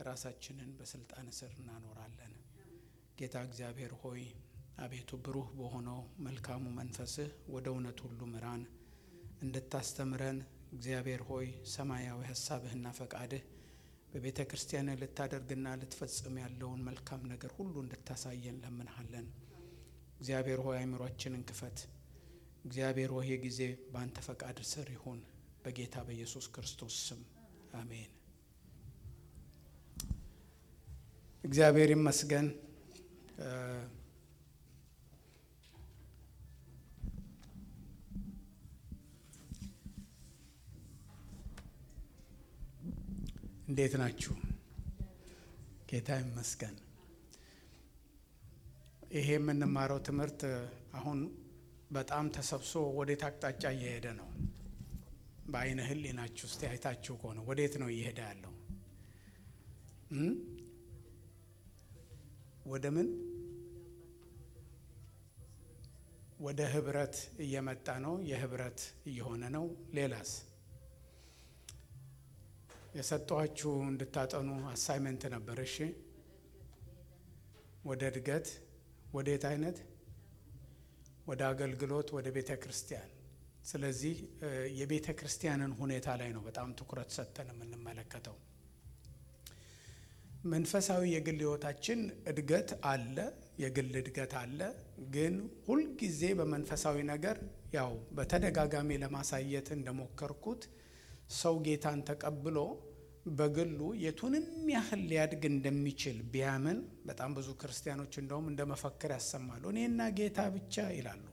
ራሳችንን በስልጣን ስር እናኖራለን። ጌታ እግዚአብሔር ሆይ አቤቱ ብሩህ በሆነው መልካሙ መንፈስህ ወደ እውነት ሁሉ ምራን እንድታስተምረን እግዚአብሔር ሆይ ሰማያዊ ሀሳብህና ፈቃድህ በቤተ ክርስቲያን ልታደርግና ልትፈጽም ያለውን መልካም ነገር ሁሉ እንድታሳየን ለምንሃለን። እግዚአብሔር ሆይ አእምሯችንን ክፈት። እግዚአብሔር ሆይ ጊዜ በአንተ ፈቃድ ስር ይሁን፣ በጌታ በኢየሱስ ክርስቶስ ስም አሜን። እግዚአብሔር ይመስገን። እንዴት ናችሁ? ጌታ ይመስገን። ይሄ የምንማረው ትምህርት አሁን በጣም ተሰብስቦ ወዴት አቅጣጫ እየሄደ ነው? በአይነ ህሊናችሁ ውስጥ አይታችሁ ከሆነ ወዴት ነው እየሄደ ያለው? ወደ ምን? ወደ ህብረት እየመጣ ነው። የህብረት እየሆነ ነው። ሌላስ የሰጠኋችሁ እንድታጠኑ አሳይመንት ነበር። እሺ፣ ወደ እድገት፣ ወዴት አይነት? ወደ አገልግሎት፣ ወደ ቤተ ክርስቲያን። ስለዚህ የቤተ ክርስቲያንን ሁኔታ ላይ ነው በጣም ትኩረት ሰጥተን የምንመለከተው። መንፈሳዊ የግል ህይወታችን እድገት አለ፣ የግል እድገት አለ። ግን ሁልጊዜ በመንፈሳዊ ነገር ያው በተደጋጋሚ ለማሳየት እንደሞከርኩት ሰው ጌታን ተቀብሎ በግሉ የቱንም ያህል ሊያድግ እንደሚችል ቢያምን በጣም ብዙ ክርስቲያኖች እንደውም እንደ መፈክር ያሰማሉ። እኔና ጌታ ብቻ ይላሉ።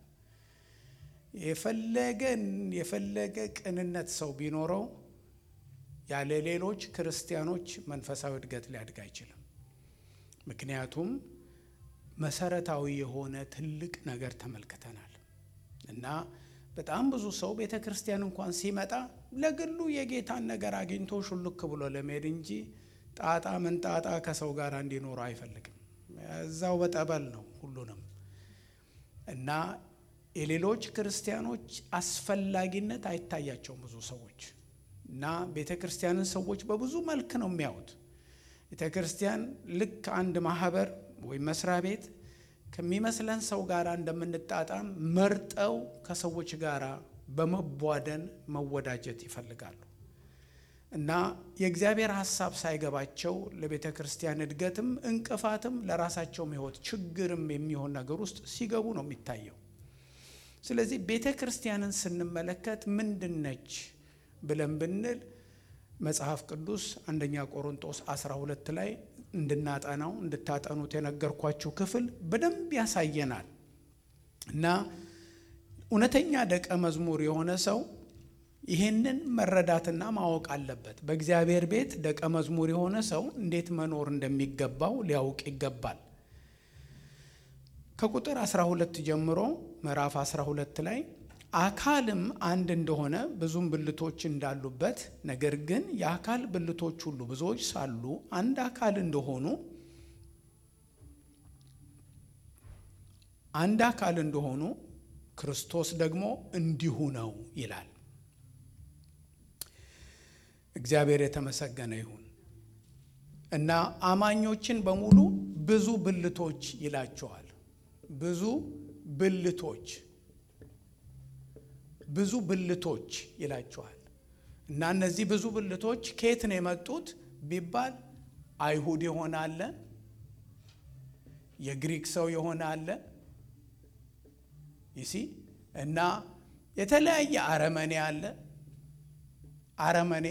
የፈለገ የፈለገ ቅንነት ሰው ቢኖረው ያለ ሌሎች ክርስቲያኖች መንፈሳዊ እድገት ሊያድግ አይችልም። ምክንያቱም መሰረታዊ የሆነ ትልቅ ነገር ተመልክተናል እና በጣም ብዙ ሰው ቤተ ክርስቲያን እንኳን ሲመጣ ለግሉ የጌታን ነገር አግኝቶ ሹልክ ብሎ ለመሄድ እንጂ ጣጣ ምን ጣጣ ከሰው ጋር እንዲኖሩ አይፈልግም። እዛው በጠበል ነው ሁሉንም እና የሌሎች ክርስቲያኖች አስፈላጊነት አይታያቸውም ብዙ ሰዎች እና ቤተ ክርስቲያንን ሰዎች በብዙ መልክ ነው የሚያዩት። ቤተ ክርስቲያን ልክ አንድ ማህበር ወይም መስሪያ ቤት ከሚመስለን ሰው ጋር እንደምንጣጣም መርጠው ከሰዎች ጋር በመቧደን መወዳጀት ይፈልጋሉ እና የእግዚአብሔር ሀሳብ ሳይገባቸው ለቤተ ክርስቲያን እድገትም እንቅፋትም ለራሳቸውም ሕይወት ችግርም የሚሆን ነገር ውስጥ ሲገቡ ነው የሚታየው። ስለዚህ ቤተ ክርስቲያንን ስንመለከት ምንድን ነች ብለን ብንል መጽሐፍ ቅዱስ አንደኛ ቆሮንጦስ 12 ላይ እንድናጠናው እንድታጠኑት የነገርኳችሁ ክፍል በደንብ ያሳየናል እና እውነተኛ ደቀ መዝሙር የሆነ ሰው ይህንን መረዳትና ማወቅ አለበት። በእግዚአብሔር ቤት ደቀ መዝሙር የሆነ ሰው እንዴት መኖር እንደሚገባው ሊያውቅ ይገባል። ከቁጥር 12 ጀምሮ ምዕራፍ 12 ላይ አካልም አንድ እንደሆነ ብዙም ብልቶች እንዳሉበት ነገር ግን የአካል ብልቶች ሁሉ ብዙዎች ሳሉ አንድ አካል እንደሆኑ አንድ አካል እንደሆኑ ክርስቶስ ደግሞ እንዲሁ ነው ይላል። እግዚአብሔር የተመሰገነ ይሁን እና አማኞችን በሙሉ ብዙ ብልቶች ይላቸዋል። ብዙ ብልቶች ብዙ ብልቶች ይላቸዋል። እና እነዚህ ብዙ ብልቶች ከየት ነው የመጡት ቢባል አይሁድ የሆነ አለ፣ የግሪክ ሰው የሆነ አለ ይሲ እና የተለያየ አረመኔ አለ፣ አረመኔ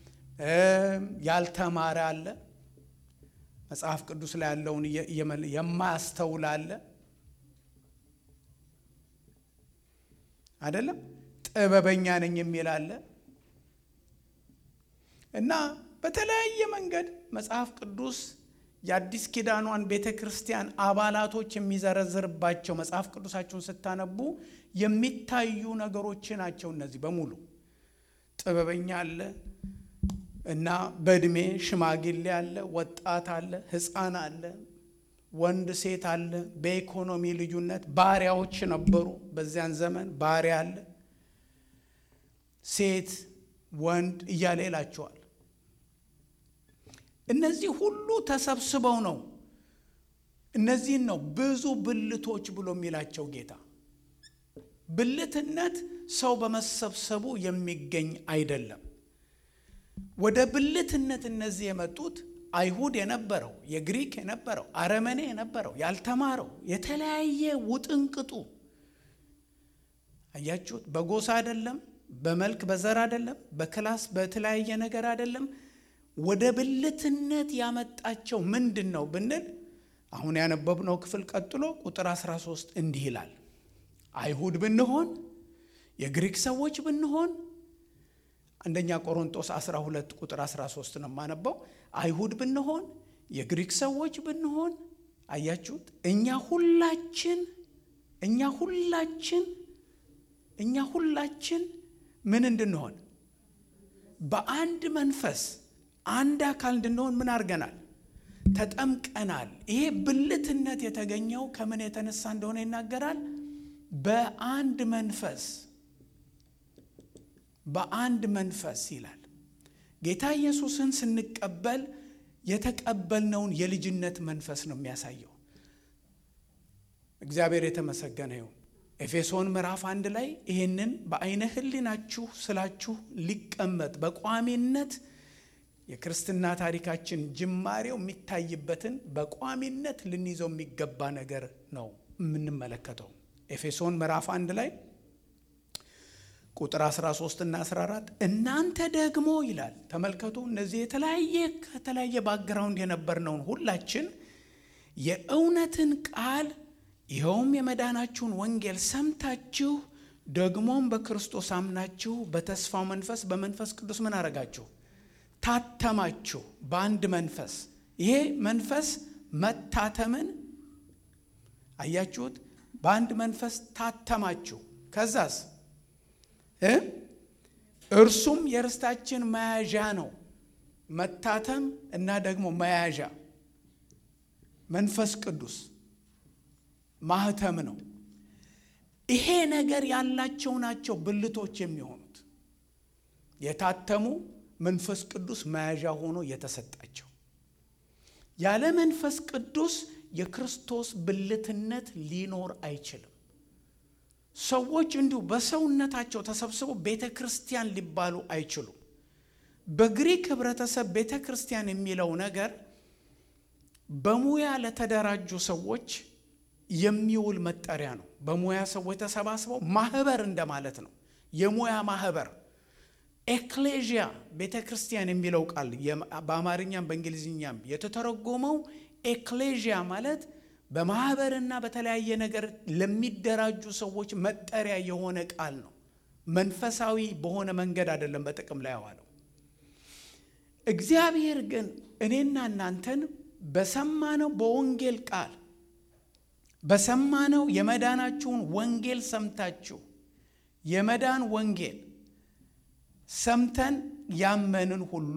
ያልተማረ አለ፣ መጽሐፍ ቅዱስ ላይ ያለውን የማያስተውል አለ አይደለም ጥበበኛ ነኝ የሚል አለ እና በተለያየ መንገድ መጽሐፍ ቅዱስ የአዲስ ኪዳኗን ቤተ ክርስቲያን አባላቶች የሚዘረዝርባቸው መጽሐፍ ቅዱሳቸውን ስታነቡ የሚታዩ ነገሮች ናቸው። እነዚህ በሙሉ ጥበበኛ አለ እና በእድሜ ሽማግሌ አለ፣ ወጣት አለ፣ ሕፃን አለ፣ ወንድ ሴት አለ። በኢኮኖሚ ልዩነት ባሪያዎች ነበሩ። በዚያን ዘመን ባሪያ አለ፣ ሴት፣ ወንድ እያለ ይላቸዋል። እነዚህ ሁሉ ተሰብስበው ነው። እነዚህን ነው ብዙ ብልቶች ብሎ የሚላቸው ጌታ። ብልትነት ሰው በመሰብሰቡ የሚገኝ አይደለም። ወደ ብልትነት እነዚህ የመጡት አይሁድ የነበረው የግሪክ የነበረው አረመኔ የነበረው ያልተማረው የተለያየ ውጥንቅጡ አያችሁት። በጎሳ አይደለም፣ በመልክ በዘር አይደለም፣ በክላስ በተለያየ ነገር አይደለም። ወደ ብልትነት ያመጣቸው ምንድን ነው ብንል አሁን ያነበብነው ክፍል ቀጥሎ ቁጥር 13 እንዲህ ይላል። አይሁድ ብንሆን የግሪክ ሰዎች ብንሆን አንደኛ ቆሮንጦስ 12 ቁጥር 13 ነው የማነበው። አይሁድ ብንሆን የግሪክ ሰዎች ብንሆን አያችሁት፣ እኛ ሁላችን እኛ ሁላችን እኛ ሁላችን ምን እንድንሆን በአንድ መንፈስ አንድ አካል እንድንሆን ምን አድርገናል? ተጠምቀናል። ይሄ ብልትነት የተገኘው ከምን የተነሳ እንደሆነ ይናገራል። በአንድ መንፈስ በአንድ መንፈስ ይላል። ጌታ ኢየሱስን ስንቀበል የተቀበልነውን የልጅነት መንፈስ ነው የሚያሳየው። እግዚአብሔር የተመሰገነ ይሁን። ኤፌሶን ምዕራፍ አንድ ላይ ይህንን በአይነ ሕሊናችሁ ስላችሁ ሊቀመጥ በቋሚነት የክርስትና ታሪካችን ጅማሬው የሚታይበትን በቋሚነት ልንይዘው የሚገባ ነገር ነው የምንመለከተው። ኤፌሶን ምዕራፍ አንድ ላይ ቁጥር 13 እና 14 እናንተ ደግሞ ይላል። ተመልከቱ፣ እነዚህ የተለያየ ከተለያየ ባክግራውንድ የነበርነውን ሁላችን የእውነትን ቃል ይኸውም የመዳናችሁን ወንጌል ሰምታችሁ ደግሞም በክርስቶስ አምናችሁ በተስፋው መንፈስ በመንፈስ ቅዱስ ምን አረጋችሁ? ታተማችሁ። በአንድ መንፈስ ይሄ መንፈስ መታተምን አያችሁት? በአንድ መንፈስ ታተማችሁ። ከዛስ እርሱም የርስታችን መያዣ ነው። መታተም እና ደግሞ መያዣ መንፈስ ቅዱስ ማህተም ነው። ይሄ ነገር ያላቸው ናቸው ብልቶች የሚሆኑት የታተሙ መንፈስ ቅዱስ መያዣ ሆኖ የተሰጣቸው። ያለ መንፈስ ቅዱስ የክርስቶስ ብልትነት ሊኖር አይችልም። ሰዎች እንዲሁ በሰውነታቸው ተሰብስበው ቤተ ክርስቲያን ሊባሉ አይችሉም። በግሪክ ህብረተሰብ ቤተ ክርስቲያን የሚለው ነገር በሙያ ለተደራጁ ሰዎች የሚውል መጠሪያ ነው። በሙያ ሰዎች ተሰባስበው ማህበር እንደማለት ነው። የሙያ ማህበር ኤክሌዥያ ቤተ ክርስቲያን የሚለው ቃል በአማርኛም በእንግሊዝኛም የተተረጎመው ኤክሌዥያ ማለት በማህበርና በተለያየ ነገር ለሚደራጁ ሰዎች መጠሪያ የሆነ ቃል ነው። መንፈሳዊ በሆነ መንገድ አይደለም በጥቅም ላይ ያዋለው። እግዚአብሔር ግን እኔና እናንተን በሰማነው በወንጌል ቃል በሰማነው የመዳናችሁን ወንጌል ሰምታችሁ የመዳን ወንጌል ሰምተን ያመንን ሁሉ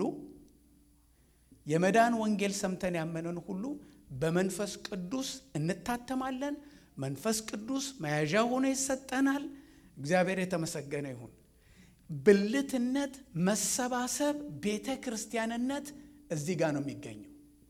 የመዳን ወንጌል ሰምተን ያመንን ሁሉ በመንፈስ ቅዱስ እንታተማለን። መንፈስ ቅዱስ መያዣ ሆኖ ይሰጠናል። እግዚአብሔር የተመሰገነ ይሁን። ብልትነት፣ መሰባሰብ፣ ቤተ ክርስቲያንነት እዚህ ጋር ነው የሚገኘው።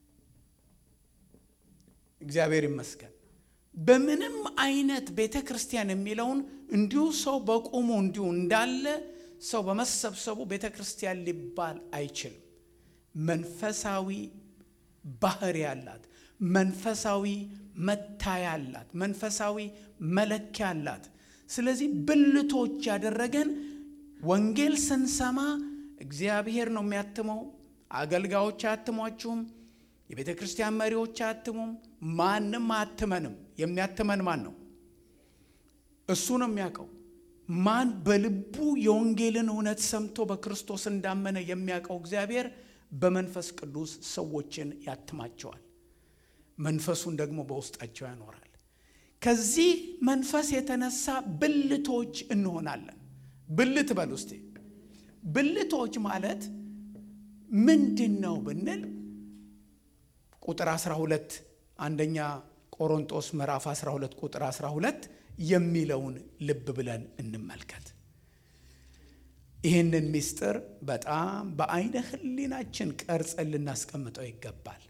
እግዚአብሔር ይመስገን። በምንም አይነት ቤተ ክርስቲያን የሚለውን እንዲሁ ሰው በቁሙ እንዲሁ እንዳለ ሰው በመሰብሰቡ ቤተ ክርስቲያን ሊባል አይችልም። መንፈሳዊ ባህሪ ያላት፣ መንፈሳዊ መታያ አላት፣ መንፈሳዊ መለኪያ አላት። ስለዚህ ብልቶች ያደረገን ወንጌል ስንሰማ እግዚአብሔር ነው የሚያትመው። አገልጋዮች አያትሟችሁም። የቤተ ክርስቲያን መሪዎች አያትሙም። ማንም አያትመንም። የሚያትመን ማን ነው? እሱ ነው የሚያውቀው። ማን በልቡ የወንጌልን እውነት ሰምቶ በክርስቶስ እንዳመነ የሚያውቀው እግዚአብሔር በመንፈስ ቅዱስ ሰዎችን ያትማቸዋል። መንፈሱን ደግሞ በውስጣቸው ያኖራል። ከዚህ መንፈስ የተነሳ ብልቶች እንሆናለን። ብልት በል ውስጤ ብልቶች ማለት ምንድን ነው ብንል ቁጥር 12 አንደኛ ቆሮንጦስ ምዕራፍ 12 ቁጥር 12 የሚለውን ልብ ብለን እንመልከት። ይህንን ምስጢር በጣም በአይነ ህሊናችን ቀርጸን ልናስቀምጠው ይገባል።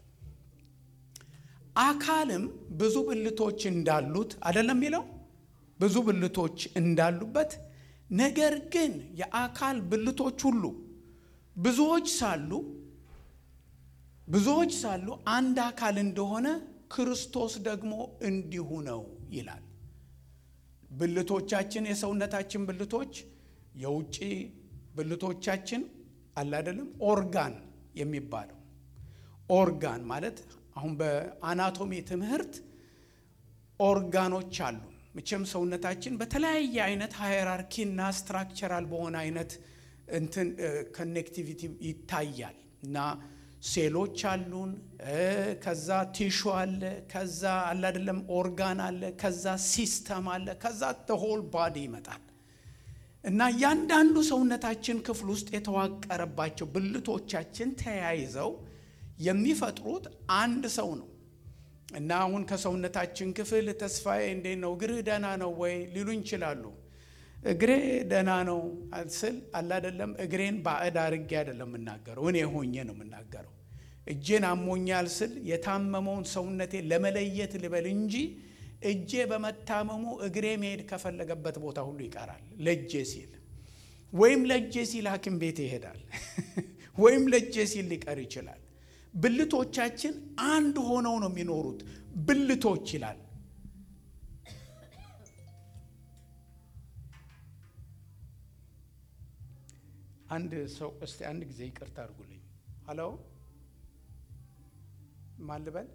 አካልም ብዙ ብልቶች እንዳሉት አይደለም የሚለው ብዙ ብልቶች እንዳሉበት፣ ነገር ግን የአካል ብልቶች ሁሉ ብዙዎች ሳሉ ብዙዎች ሳሉ አንድ አካል እንደሆነ ክርስቶስ ደግሞ እንዲሁ ነው ይላል። ብልቶቻችን የሰውነታችን ብልቶች የውጭ ብልቶቻችን አለ አይደለም ኦርጋን የሚባለው ኦርጋን ማለት አሁን በአናቶሚ ትምህርት ኦርጋኖች አሉ። መቼም ሰውነታችን በተለያየ አይነት ሃይራርኪና ስትራክቸራል በሆነ አይነት እንትን ኮኔክቲቪቲ ይታያል እና ሴሎች አሉን፣ ከዛ ቲሹ አለ፣ ከዛ አለ አይደለም ኦርጋን አለ፣ ከዛ ሲስተም አለ፣ ከዛ ሆል ባዲ ይመጣል እና እያንዳንዱ ሰውነታችን ክፍል ውስጥ የተዋቀረባቸው ብልቶቻችን ተያይዘው የሚፈጥሩት አንድ ሰው ነው። እና አሁን ከሰውነታችን ክፍል ተስፋዬ እንዴት ነው እግርህ ደህና ነው ወይ ሊሉኝ ይችላሉ። እግሬ ደህና ነው ስል አለ አይደለም እግሬን ባዕድ አድርጌ አይደለም የምናገረው፣ እኔ ሆኜ ነው የምናገረው። እጄን አሞኛል ስል የታመመውን ሰውነቴ ለመለየት ልበል እንጂ እጄ በመታመሙ እግሬ መሄድ ከፈለገበት ቦታ ሁሉ ይቀራል። ለእጄ ሲል ወይም ለእጄ ሲል ሐኪም ቤት ይሄዳል ወይም ለእጄ ሲል ሊቀር ይችላል። ብልቶቻችን አንድ ሆነው ነው የሚኖሩት። ብልቶች ይላል። አንድ ሰው እስቲ አንድ ጊዜ ይቅርታ አድርጉልኝ። ሀሎ ማን ልበል?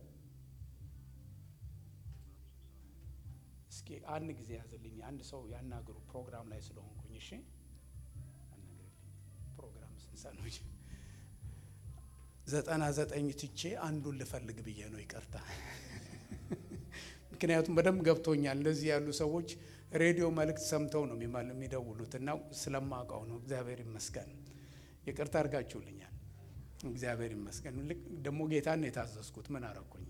እስኪ አንድ ጊዜ ያዝልኝ። አንድ ሰው ያናግሩ ፕሮግራም ላይ ስለሆንኩኝ። እሺ አናግርልኝ። ፕሮግራም ስንሰኖች ዘጠና ዘጠኝ ትቼ አንዱን ልፈልግ ብዬ ነው። ይቅርታ ምክንያቱም በደንብ ገብቶኛል። እንደዚህ ያሉ ሰዎች ሬዲዮ መልእክት ሰምተው ነው የሚደውሉት እና ስለማውቀው ነው። እግዚአብሔር ይመስገን። ይቅርታ አድርጋችሁልኛል። እግዚአብሔር ይመስገን። ልክ ደግሞ ጌታን የታዘዝኩት ምን አረኩኝ?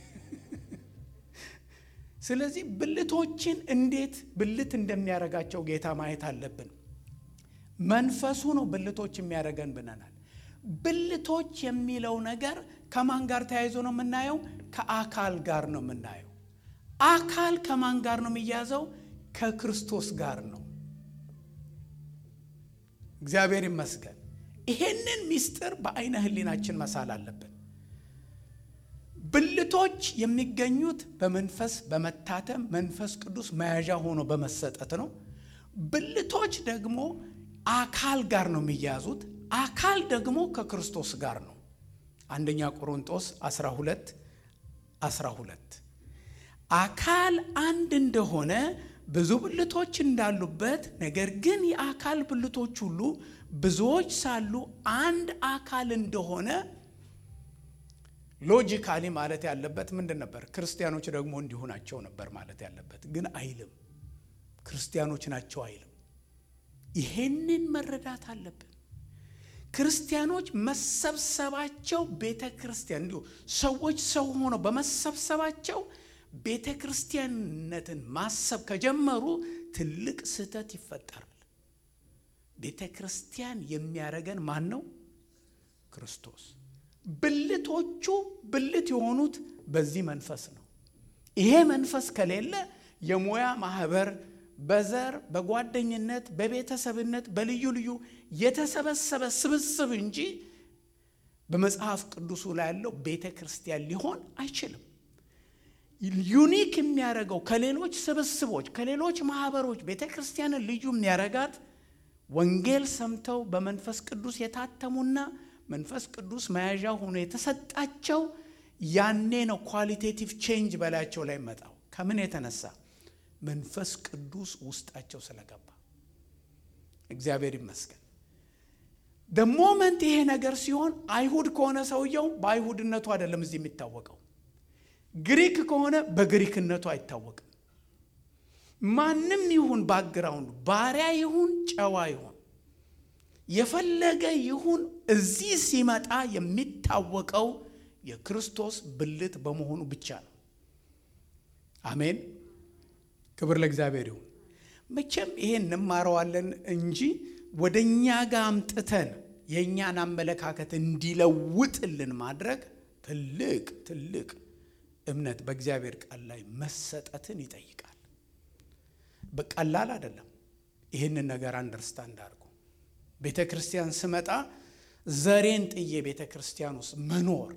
ስለዚህ ብልቶችን እንዴት ብልት እንደሚያደርጋቸው ጌታ ማየት አለብን። መንፈሱ ነው ብልቶች የሚያደርገን ብለናል። ብልቶች የሚለው ነገር ከማን ጋር ተያይዞ ነው የምናየው? ከአካል ጋር ነው የምናየው። አካል ከማን ጋር ነው የሚያዘው? ከክርስቶስ ጋር ነው። እግዚአብሔር ይመስገን። ይሄንን ምስጢር በአይነ ህሊናችን መሳል አለብን። ብልቶች የሚገኙት በመንፈስ በመታተም መንፈስ ቅዱስ መያዣ ሆኖ በመሰጠት ነው። ብልቶች ደግሞ አካል ጋር ነው የሚያዙት። አካል ደግሞ ከክርስቶስ ጋር ነው። አንደኛ ቆሮንጦስ 12 12 አካል አንድ እንደሆነ ብዙ ብልቶች እንዳሉበት፣ ነገር ግን የአካል ብልቶች ሁሉ ብዙዎች ሳሉ አንድ አካል እንደሆነ ሎጂካሊ ማለት ያለበት ምንድን ነበር? ክርስቲያኖች ደግሞ እንዲሁ ናቸው ነበር ማለት ያለበት፣ ግን አይልም። ክርስቲያኖች ናቸው አይልም። ይሄንን መረዳት አለብን። ክርስቲያኖች መሰብሰባቸው ቤተ ክርስቲያን እንዲሁ ሰዎች ሰው ሆነው በመሰብሰባቸው ቤተ ክርስቲያንነትን ማሰብ ከጀመሩ ትልቅ ስህተት ይፈጠራል። ቤተ ክርስቲያን የሚያደርገን ማን ነው? ክርስቶስ። ብልቶቹ ብልት የሆኑት በዚህ መንፈስ ነው። ይሄ መንፈስ ከሌለ የሙያ ማህበር በዘር በጓደኝነት በቤተሰብነት በልዩ ልዩ የተሰበሰበ ስብስብ እንጂ በመጽሐፍ ቅዱሱ ላይ ያለው ቤተ ክርስቲያን ሊሆን አይችልም። ዩኒክ የሚያደርገው ከሌሎች ስብስቦች ከሌሎች ማህበሮች ቤተ ክርስቲያንን ልዩ የሚያደርጋት ወንጌል ሰምተው በመንፈስ ቅዱስ የታተሙና መንፈስ ቅዱስ መያዣ ሆኖ የተሰጣቸው ያኔ ነው ኳሊቴቲቭ ቼንጅ በላያቸው ላይ መጣው። ከምን የተነሳ መንፈስ ቅዱስ ውስጣቸው ስለገባ። እግዚአብሔር ይመስገን። ደሞመንት ይሄ ነገር ሲሆን አይሁድ ከሆነ ሰውየው በአይሁድነቱ አይደለም እዚህ የሚታወቀው ግሪክ ከሆነ በግሪክነቱ አይታወቅም። ማንም ይሁን ባግራውንዱ ባሪያ ይሁን ጨዋ ይሁን የፈለገ ይሁን እዚህ ሲመጣ የሚታወቀው የክርስቶስ ብልት በመሆኑ ብቻ ነው። አሜን። ክብር ለእግዚአብሔር ይሁን። መቼም ይሄን እንማረዋለን እንጂ ወደ እኛ ጋር አምጥተን የእኛን አመለካከት እንዲለውጥልን ማድረግ ትልቅ ትልቅ እምነት በእግዚአብሔር ቃል ላይ መሰጠትን ይጠይቃል። በቀላል አይደለም። ይህንን ነገር አንደርስታንድ አድርጎ ቤተ ክርስቲያን ስመጣ ዘሬን ጥዬ ቤተ ክርስቲያን ውስጥ መኖር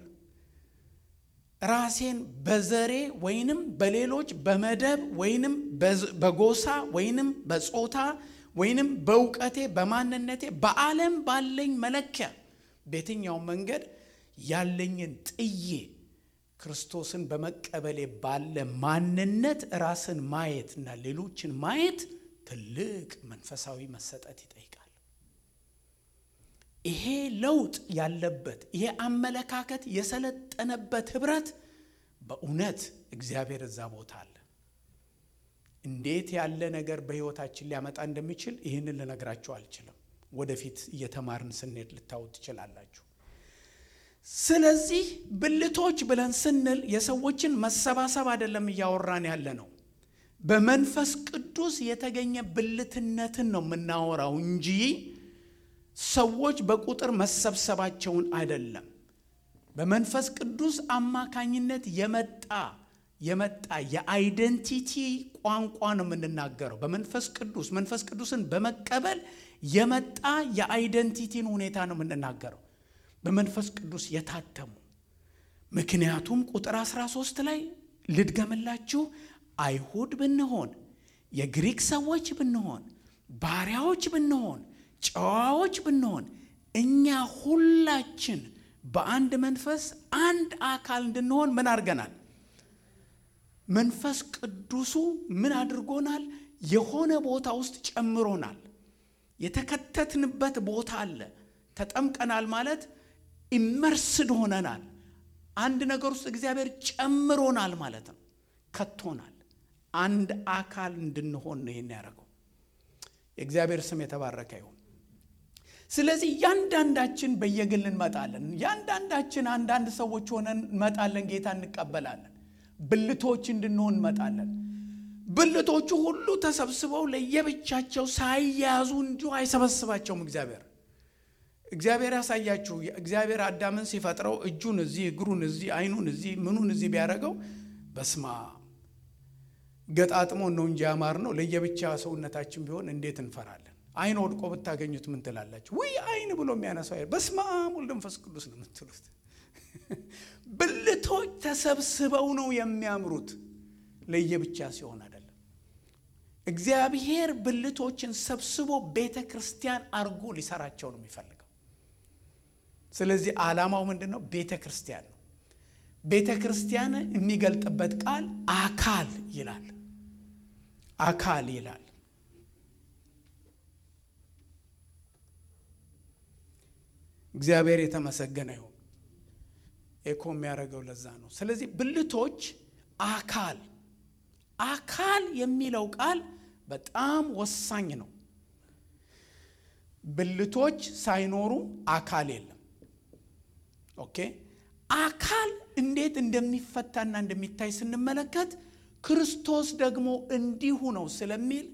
ራሴን በዘሬ ወይንም በሌሎች በመደብ ወይንም በጎሳ ወይንም በጾታ ወይንም በእውቀቴ በማንነቴ በዓለም ባለኝ መለኪያ በየትኛው መንገድ ያለኝን ጥዬ ክርስቶስን በመቀበሌ ባለ ማንነት ራስን ማየት እና ሌሎችን ማየት ትልቅ መንፈሳዊ መሰጠት ይጠይቃል። ይሄ ለውጥ ያለበት ይሄ አመለካከት የሰለጠነበት ህብረት በእውነት እግዚአብሔር እዛ ቦታ አለ። እንዴት ያለ ነገር በህይወታችን ሊያመጣ እንደሚችል ይህንን ልነግራችሁ አልችልም። ወደፊት እየተማርን ስንሄድ ልታዩት ትችላላችሁ። ስለዚህ ብልቶች ብለን ስንል የሰዎችን መሰባሰብ አይደለም እያወራን ያለ ነው። በመንፈስ ቅዱስ የተገኘ ብልትነትን ነው የምናወራው እንጂ ሰዎች በቁጥር መሰብሰባቸውን አይደለም። በመንፈስ ቅዱስ አማካኝነት የመጣ የመጣ የአይደንቲቲ ቋንቋ ነው የምንናገረው። በመንፈስ ቅዱስ መንፈስ ቅዱስን በመቀበል የመጣ የአይደንቲቲን ሁኔታ ነው የምንናገረው። በመንፈስ ቅዱስ የታተሙ ምክንያቱም ቁጥር 13 ላይ ልድገምላችሁ፣ አይሁድ ብንሆን የግሪክ ሰዎች ብንሆን ባሪያዎች ብንሆን ጨዋዎች ብንሆን እኛ ሁላችን በአንድ መንፈስ አንድ አካል እንድንሆን ምን አድርገናል? መንፈስ ቅዱሱ ምን አድርጎናል? የሆነ ቦታ ውስጥ ጨምሮናል። የተከተትንበት ቦታ አለ። ተጠምቀናል ማለት ኢመርስድ ሆነናል። አንድ ነገር ውስጥ እግዚአብሔር ጨምሮናል ማለት ነው። ከቶናል። አንድ አካል እንድንሆን ነው ይህን ያደረገው። የእግዚአብሔር ስም የተባረከ ይሁን። ስለዚህ እያንዳንዳችን በየግል እንመጣለን። እያንዳንዳችን አንዳንድ ሰዎች ሆነን እንመጣለን። ጌታ እንቀበላለን። ብልቶች እንድንሆን እንመጣለን። ብልቶቹ ሁሉ ተሰብስበው ለየብቻቸው ሳይያዙ እንዲሁ አይሰበስባቸውም እግዚአብሔር እግዚአብሔር ያሳያችሁ። እግዚአብሔር አዳምን ሲፈጥረው እጁን እዚህ፣ እግሩን እዚህ፣ አይኑን እዚህ፣ ምኑን እዚህ ቢያደርገው በስማ ገጣጥሞን ነው እንጂ ያማር ነው። ለየብቻ ሰውነታችን ቢሆን እንዴት እንፈራለን? አይን ወድቆ ብታገኙት ምን ትላላችሁ? ውይ አይን ብሎ የሚያነሳው በስመ አብ ወልድ መንፈስ ቅዱስ ነው የምትሉት። ብልቶች ተሰብስበው ነው የሚያምሩት፣ ለየብቻ ሲሆን አይደለም። እግዚአብሔር ብልቶችን ሰብስቦ ቤተ ክርስቲያን አርጎ ሊሰራቸው ነው የሚፈልገው። ስለዚህ ዓላማው ምንድን ነው? ቤተ ክርስቲያን ነው። ቤተ ክርስቲያን የሚገልጥበት ቃል አካል ይላል። አካል ይላል። እግዚአብሔር የተመሰገነ ይሁን። ኤኮ የሚያደርገው ለዛ ነው። ስለዚህ ብልቶች አካል አካል የሚለው ቃል በጣም ወሳኝ ነው። ብልቶች ሳይኖሩ አካል የለም። ኦኬ አካል እንዴት እንደሚፈታና እንደሚታይ ስንመለከት ክርስቶስ ደግሞ እንዲሁ ነው ስለሚል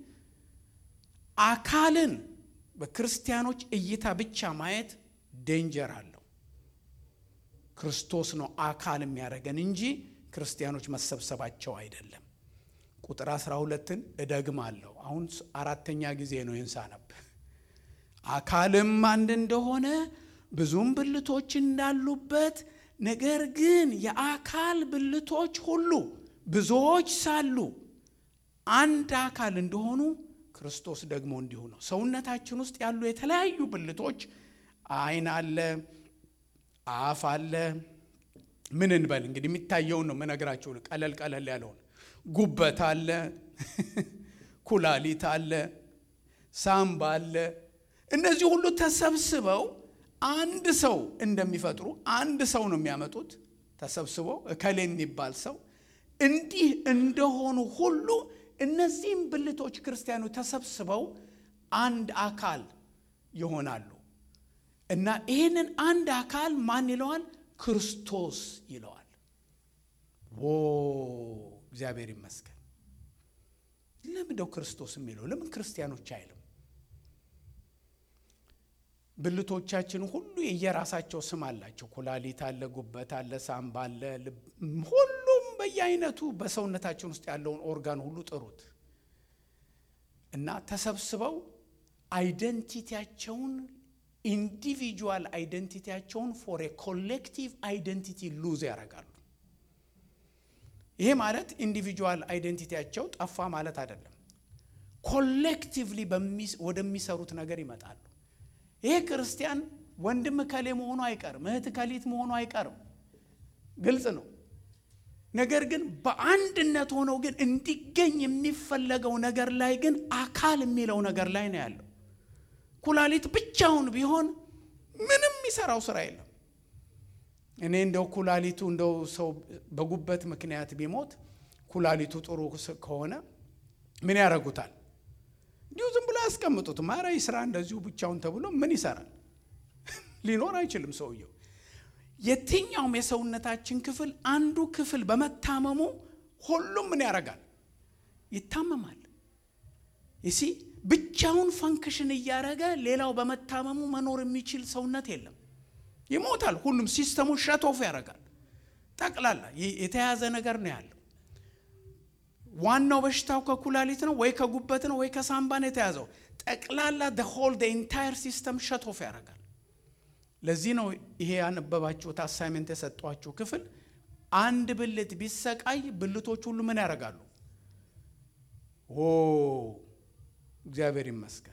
አካልን በክርስቲያኖች እይታ ብቻ ማየት ዴንጀር አለው። ክርስቶስ ነው አካል የሚያደርገን እንጂ ክርስቲያኖች መሰብሰባቸው አይደለም። ቁጥር አስራ ሁለትን እደግማለሁ። አሁን አራተኛ ጊዜ ነው ይህን ሳነብ አካልም አንድ እንደሆነ ብዙም ብልቶች እንዳሉበት ነገር ግን የአካል ብልቶች ሁሉ ብዙዎች ሳሉ አንድ አካል እንደሆኑ ክርስቶስ ደግሞ እንዲሁ ነው። ሰውነታችን ውስጥ ያሉ የተለያዩ ብልቶች ዓይን አለ፣ አፍ አለ። ምን እንበል እንግዲህ የሚታየውን ነው ምነግራችሁ፣ ቀለል ቀለል ያለውን ጉበት አለ፣ ኩላሊት አለ፣ ሳምባ አለ። እነዚህ ሁሉ ተሰብስበው አንድ ሰው እንደሚፈጥሩ አንድ ሰው ነው የሚያመጡት። ተሰብስበው እከሌ የሚባል ሰው እንዲህ እንደሆኑ ሁሉ እነዚህም ብልቶች ክርስቲያኖች ተሰብስበው አንድ አካል ይሆናሉ እና ይህንን አንድ አካል ማን ይለዋል? ክርስቶስ ይለዋል። ዎ እግዚአብሔር ይመስገን። ለምንደው ክርስቶስ የሚለው ለምን ክርስቲያኖች አይልም? ብልቶቻችን ሁሉ የየራሳቸው ስም አላቸው። ኩላሊት አለ፣ ጉበት አለ፣ ሳምባ አለ፣ ልብ፣ ሁሉም በየአይነቱ በሰውነታችን ውስጥ ያለውን ኦርጋን ሁሉ ጥሩት እና ተሰብስበው አይደንቲቲያቸውን ኢንዲቪጁዋል አይደንቲቲያቸውን ፎር ኮሌክቲቭ አይደንቲቲ ሉዝ ያደርጋሉ። ይሄ ማለት ኢንዲቪጁዋል አይደንቲቲያቸው ጠፋ ማለት አይደለም። ኮሌክቲቭሊ ወደሚሰሩት ነገር ይመጣሉ። ይሄ ክርስቲያን ወንድም ከሌ መሆኑ አይቀርም፣ እህት ከሊት መሆኑ አይቀርም። ግልጽ ነው። ነገር ግን በአንድነት ሆነው ግን እንዲገኝ የሚፈለገው ነገር ላይ ግን አካል የሚለው ነገር ላይ ነው ያለው። ኩላሊት ብቻውን ቢሆን ምንም የሚሰራው ስራ የለም። እኔ እንደው ኩላሊቱ እንደው ሰው በጉበት ምክንያት ቢሞት ኩላሊቱ ጥሩ ከሆነ ምን ያደርጉታል? እንዲሁ ዝም ብሎ ያስቀምጡት። ማራ ስራ እንደዚሁ ብቻውን ተብሎ ምን ይሰራል? ሊኖር አይችልም ሰውየው። የትኛውም የሰውነታችን ክፍል አንዱ ክፍል በመታመሙ ሁሉም ምን ያደርጋል? ይታመማል። ይሲ ብቻውን ፈንክሽን እያደረገ ሌላው በመታመሙ መኖር የሚችል ሰውነት የለም። ይሞታል። ሁሉም ሲስተሙ ሸቶፍ ያደርጋል። ጠቅላላ የተያዘ ነገር ነው ያለው። ዋናው በሽታው ከኩላሊት ነው ወይ ከጉበት ነው ወይ ከሳምባ ነው የተያዘው። ጠቅላላ ሆል ኢንታየር ሲስተም ሸቶፍ ያደርጋል። ለዚህ ነው ይሄ ያነበባችሁት አሳይመንት የሰጧችሁ ክፍል አንድ ብልት ቢሰቃይ ብልቶች ሁሉ ምን ያደርጋሉ? ኦ እግዚአብሔር ይመስገን።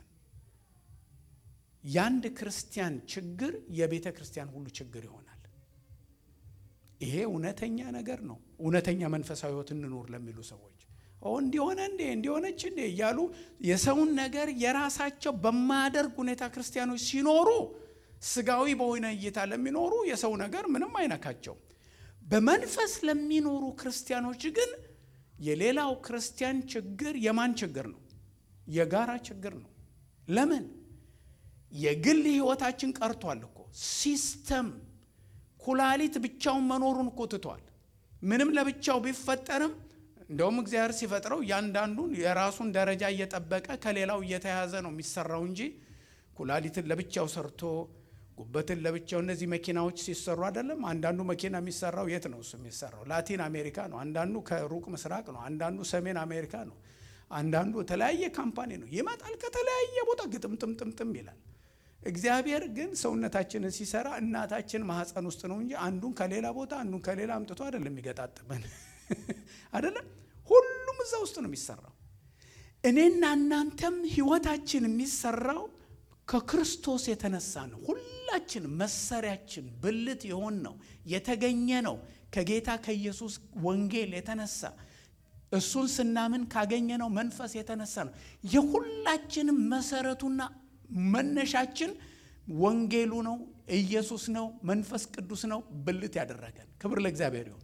የአንድ ክርስቲያን ችግር የቤተ ክርስቲያን ሁሉ ችግር ይሆናል። ይሄ እውነተኛ ነገር ነው። እውነተኛ መንፈሳዊ ሕይወት እንኖር ለሚሉ ሰዎች እንዲሆነ እንዴ እንዲሆነች እንዴ እያሉ የሰውን ነገር የራሳቸው በማያደርግ ሁኔታ ክርስቲያኖች ሲኖሩ ስጋዊ በሆነ እይታ ለሚኖሩ የሰው ነገር ምንም አይነካቸው። በመንፈስ ለሚኖሩ ክርስቲያኖች ግን የሌላው ክርስቲያን ችግር የማን ችግር ነው? የጋራ ችግር ነው። ለምን? የግል ህይወታችን ቀርቷል እኮ ሲስተም ኩላሊት ብቻውን መኖሩን እኮ ትቷል። ምንም ለብቻው ቢፈጠርም እንደውም እግዚአብሔር ሲፈጥረው እያንዳንዱን የራሱን ደረጃ እየጠበቀ ከሌላው እየተያዘ ነው የሚሰራው እንጂ ኩላሊትን ለብቻው ሰርቶ ጉበትን ለብቻው እነዚህ መኪናዎች ሲሰሩ አይደለም። አንዳንዱ መኪና የሚሰራው የት ነው? እሱ የሚሰራው ላቲን አሜሪካ ነው። አንዳንዱ ከሩቅ ምስራቅ ነው። አንዳንዱ ሰሜን አሜሪካ ነው። አንዳንዱ የተለያየ ካምፓኒ ነው። ይመጣል ከተለያየ ቦታ ግጥምጥምጥምጥም ይላል። እግዚአብሔር ግን ሰውነታችንን ሲሰራ እናታችን ማህፀን ውስጥ ነው እንጂ አንዱን ከሌላ ቦታ አንዱን ከሌላ አምጥቶ አይደለም የሚገጣጥመን አይደለም። ሁሉም እዛ ውስጥ ነው የሚሰራው። እኔና እናንተም ህይወታችን የሚሰራው ከክርስቶስ የተነሳ ነው። ሁላችን መሰሪያችን ብልት የሆን ነው የተገኘ ነው ከጌታ ከኢየሱስ ወንጌል የተነሳ እሱን ስናምን ካገኘነው መንፈስ የተነሳ ነው። የሁላችንም መሰረቱና መነሻችን ወንጌሉ ነው፣ ኢየሱስ ነው፣ መንፈስ ቅዱስ ነው ብልት ያደረገን። ክብር ለእግዚአብሔር ይሁን።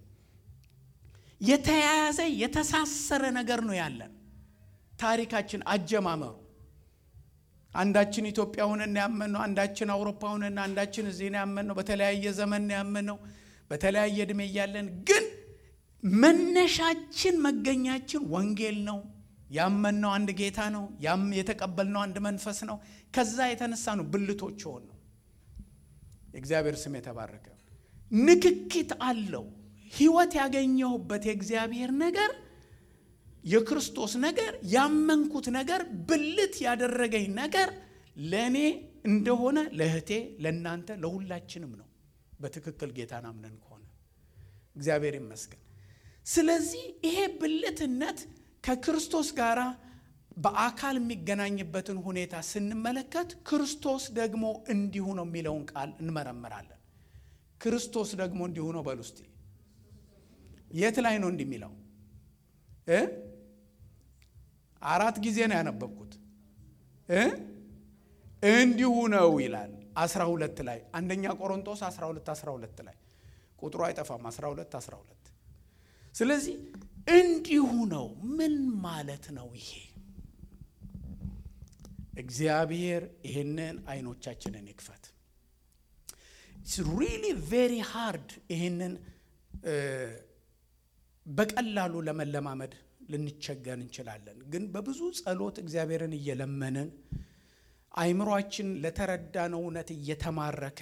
የተያያዘ የተሳሰረ ነገር ነው ያለን ታሪካችን አጀማመሩ አንዳችን ኢትዮጵያ ሆነን ያመንነው፣ አንዳችን አውሮፓ ሆነን፣ አንዳችን እዚህ ነው ያመንነው። በተለያየ ዘመን ያመንነው፣ በተለያየ እድሜ እያለን ግን መነሻችን መገኛችን ወንጌል ነው። ያመንነው አንድ ጌታ ነው። ያም የተቀበልነው አንድ መንፈስ ነው። ከዛ የተነሳ ነው ብልቶች ሆን ነው። የእግዚአብሔር ስም የተባረከ ንክኪት አለው። ህይወት ያገኘሁበት የእግዚአብሔር ነገር የክርስቶስ ነገር ያመንኩት ነገር ብልት ያደረገኝ ነገር ለእኔ እንደሆነ ለእህቴ፣ ለእናንተ፣ ለሁላችንም ነው። በትክክል ጌታን አምነን ከሆነ እግዚአብሔር ይመስገን። ስለዚህ ይሄ ብልትነት ከክርስቶስ ጋር በአካል የሚገናኝበትን ሁኔታ ስንመለከት ክርስቶስ ደግሞ እንዲሁ ነው የሚለውን ቃል እንመረምራለን። ክርስቶስ ደግሞ እንዲሁ ነው በሉ እስቲ። የት ላይ ነው እንዲህ የሚለው እ አራት ጊዜ ነው ያነበብኩት እ እንዲሁ ነው ይላል። አስራ ሁለት ላይ አንደኛ ቆሮንቶስ አስራ ሁለት አስራ ሁለት ላይ ቁጥሩ አይጠፋም። አስራ ሁለት አስራ ሁለት ስለዚህ እንዲሁ ነው ምን ማለት ነው ይሄ? እግዚአብሔር ይህንን አይኖቻችንን ይክፈት። ሪሊ ቬሪ ሃርድ ይህንን በቀላሉ ለመለማመድ ልንቸገር እንችላለን። ግን በብዙ ጸሎት እግዚአብሔርን እየለመንን አይምሯችን ለተረዳነው እውነት እየተማረከ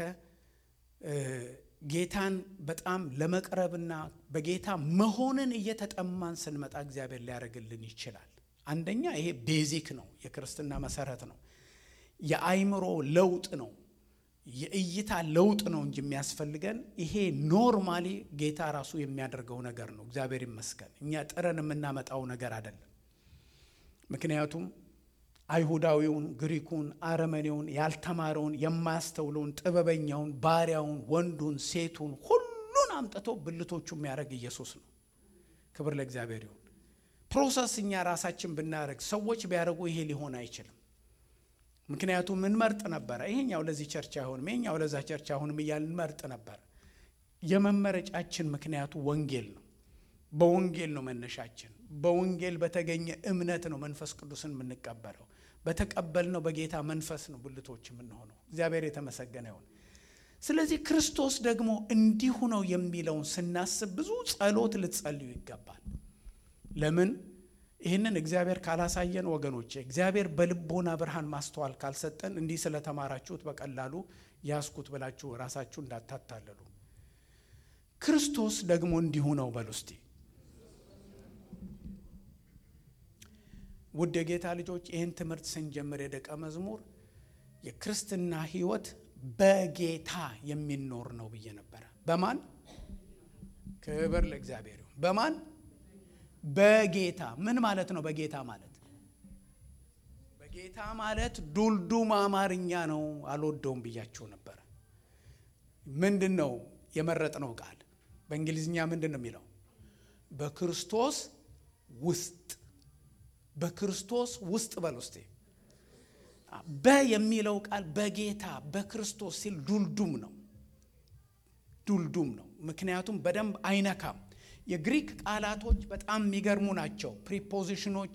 ጌታን በጣም ለመቅረብና በጌታ መሆንን እየተጠማን ስንመጣ እግዚአብሔር ሊያደርግልን ይችላል። አንደኛ ይሄ ቤዚክ ነው፣ የክርስትና መሰረት ነው። የአይምሮ ለውጥ ነው፣ የእይታ ለውጥ ነው እንጂ የሚያስፈልገን ይሄ ኖርማሊ ጌታ ራሱ የሚያደርገው ነገር ነው። እግዚአብሔር ይመስገን። እኛ ጥረን የምናመጣው ነገር አይደለም። ምክንያቱም አይሁዳዊውን፣ ግሪኩን፣ አረመኔውን፣ ያልተማረውን፣ የማያስተውለውን፣ ጥበበኛውን፣ ባሪያውን፣ ወንዱን፣ ሴቱን ሁሉን አምጥቶ ብልቶቹ የሚያደርግ ኢየሱስ ነው። ክብር ለእግዚአብሔር ይሁን። ፕሮሰስ እኛ ራሳችን ብናደርግ ሰዎች ቢያደርጉ ይሄ ሊሆን አይችልም። ምክንያቱም እንመርጥ ነበረ። ይሄኛው ለዚህ ቸርች አይሆንም፣ ይሄኛው ለዛ ቸርች አይሆንም እያልን እንመርጥ ነበር። የመመረጫችን ምክንያቱ ወንጌል ነው። በወንጌል ነው መነሻችን። በወንጌል በተገኘ እምነት ነው መንፈስ ቅዱስን የምንቀበለው። በተቀበልነው በጌታ መንፈስ ነው ብልቶች የምንሆነው። እግዚአብሔር የተመሰገነ ይሁን። ስለዚህ ክርስቶስ ደግሞ እንዲሁ ነው የሚለውን ስናስብ ብዙ ጸሎት ልትጸልዩ ይገባል። ለምን? ይህንን እግዚአብሔር ካላሳየን ወገኖቼ፣ እግዚአብሔር በልቦና ብርሃን ማስተዋል ካልሰጠን እንዲህ ስለተማራችሁት በቀላሉ ያስኩት ብላችሁ ራሳችሁ እንዳታታለሉ። ክርስቶስ ደግሞ እንዲሁ ነው በሉ እስቲ። ውድ የጌታ ልጆች ይህን ትምህርት ስንጀምር የደቀ መዝሙር የክርስትና ሕይወት በጌታ የሚኖር ነው ብዬ ነበረ። በማን ክብር ለእግዚአብሔር ይሁን። በማን በጌታ ምን ማለት ነው? በጌታ ማለት በጌታ ማለት ዱልዱም አማርኛ ነው። አልወደውም ብያችሁ ነበረ። ምንድን ነው የመረጥነው ቃል? በእንግሊዝኛ ምንድን ነው የሚለው? በክርስቶስ ውስጥ በክርስቶስ ውስጥ በል ውስጤ በ የሚለው ቃል በጌታ በክርስቶስ ሲል ዱልዱም ነው። ዱልዱም ነው። ምክንያቱም በደንብ አይነካም። የግሪክ ቃላቶች በጣም የሚገርሙ ናቸው። ፕሪፖዚሽኖች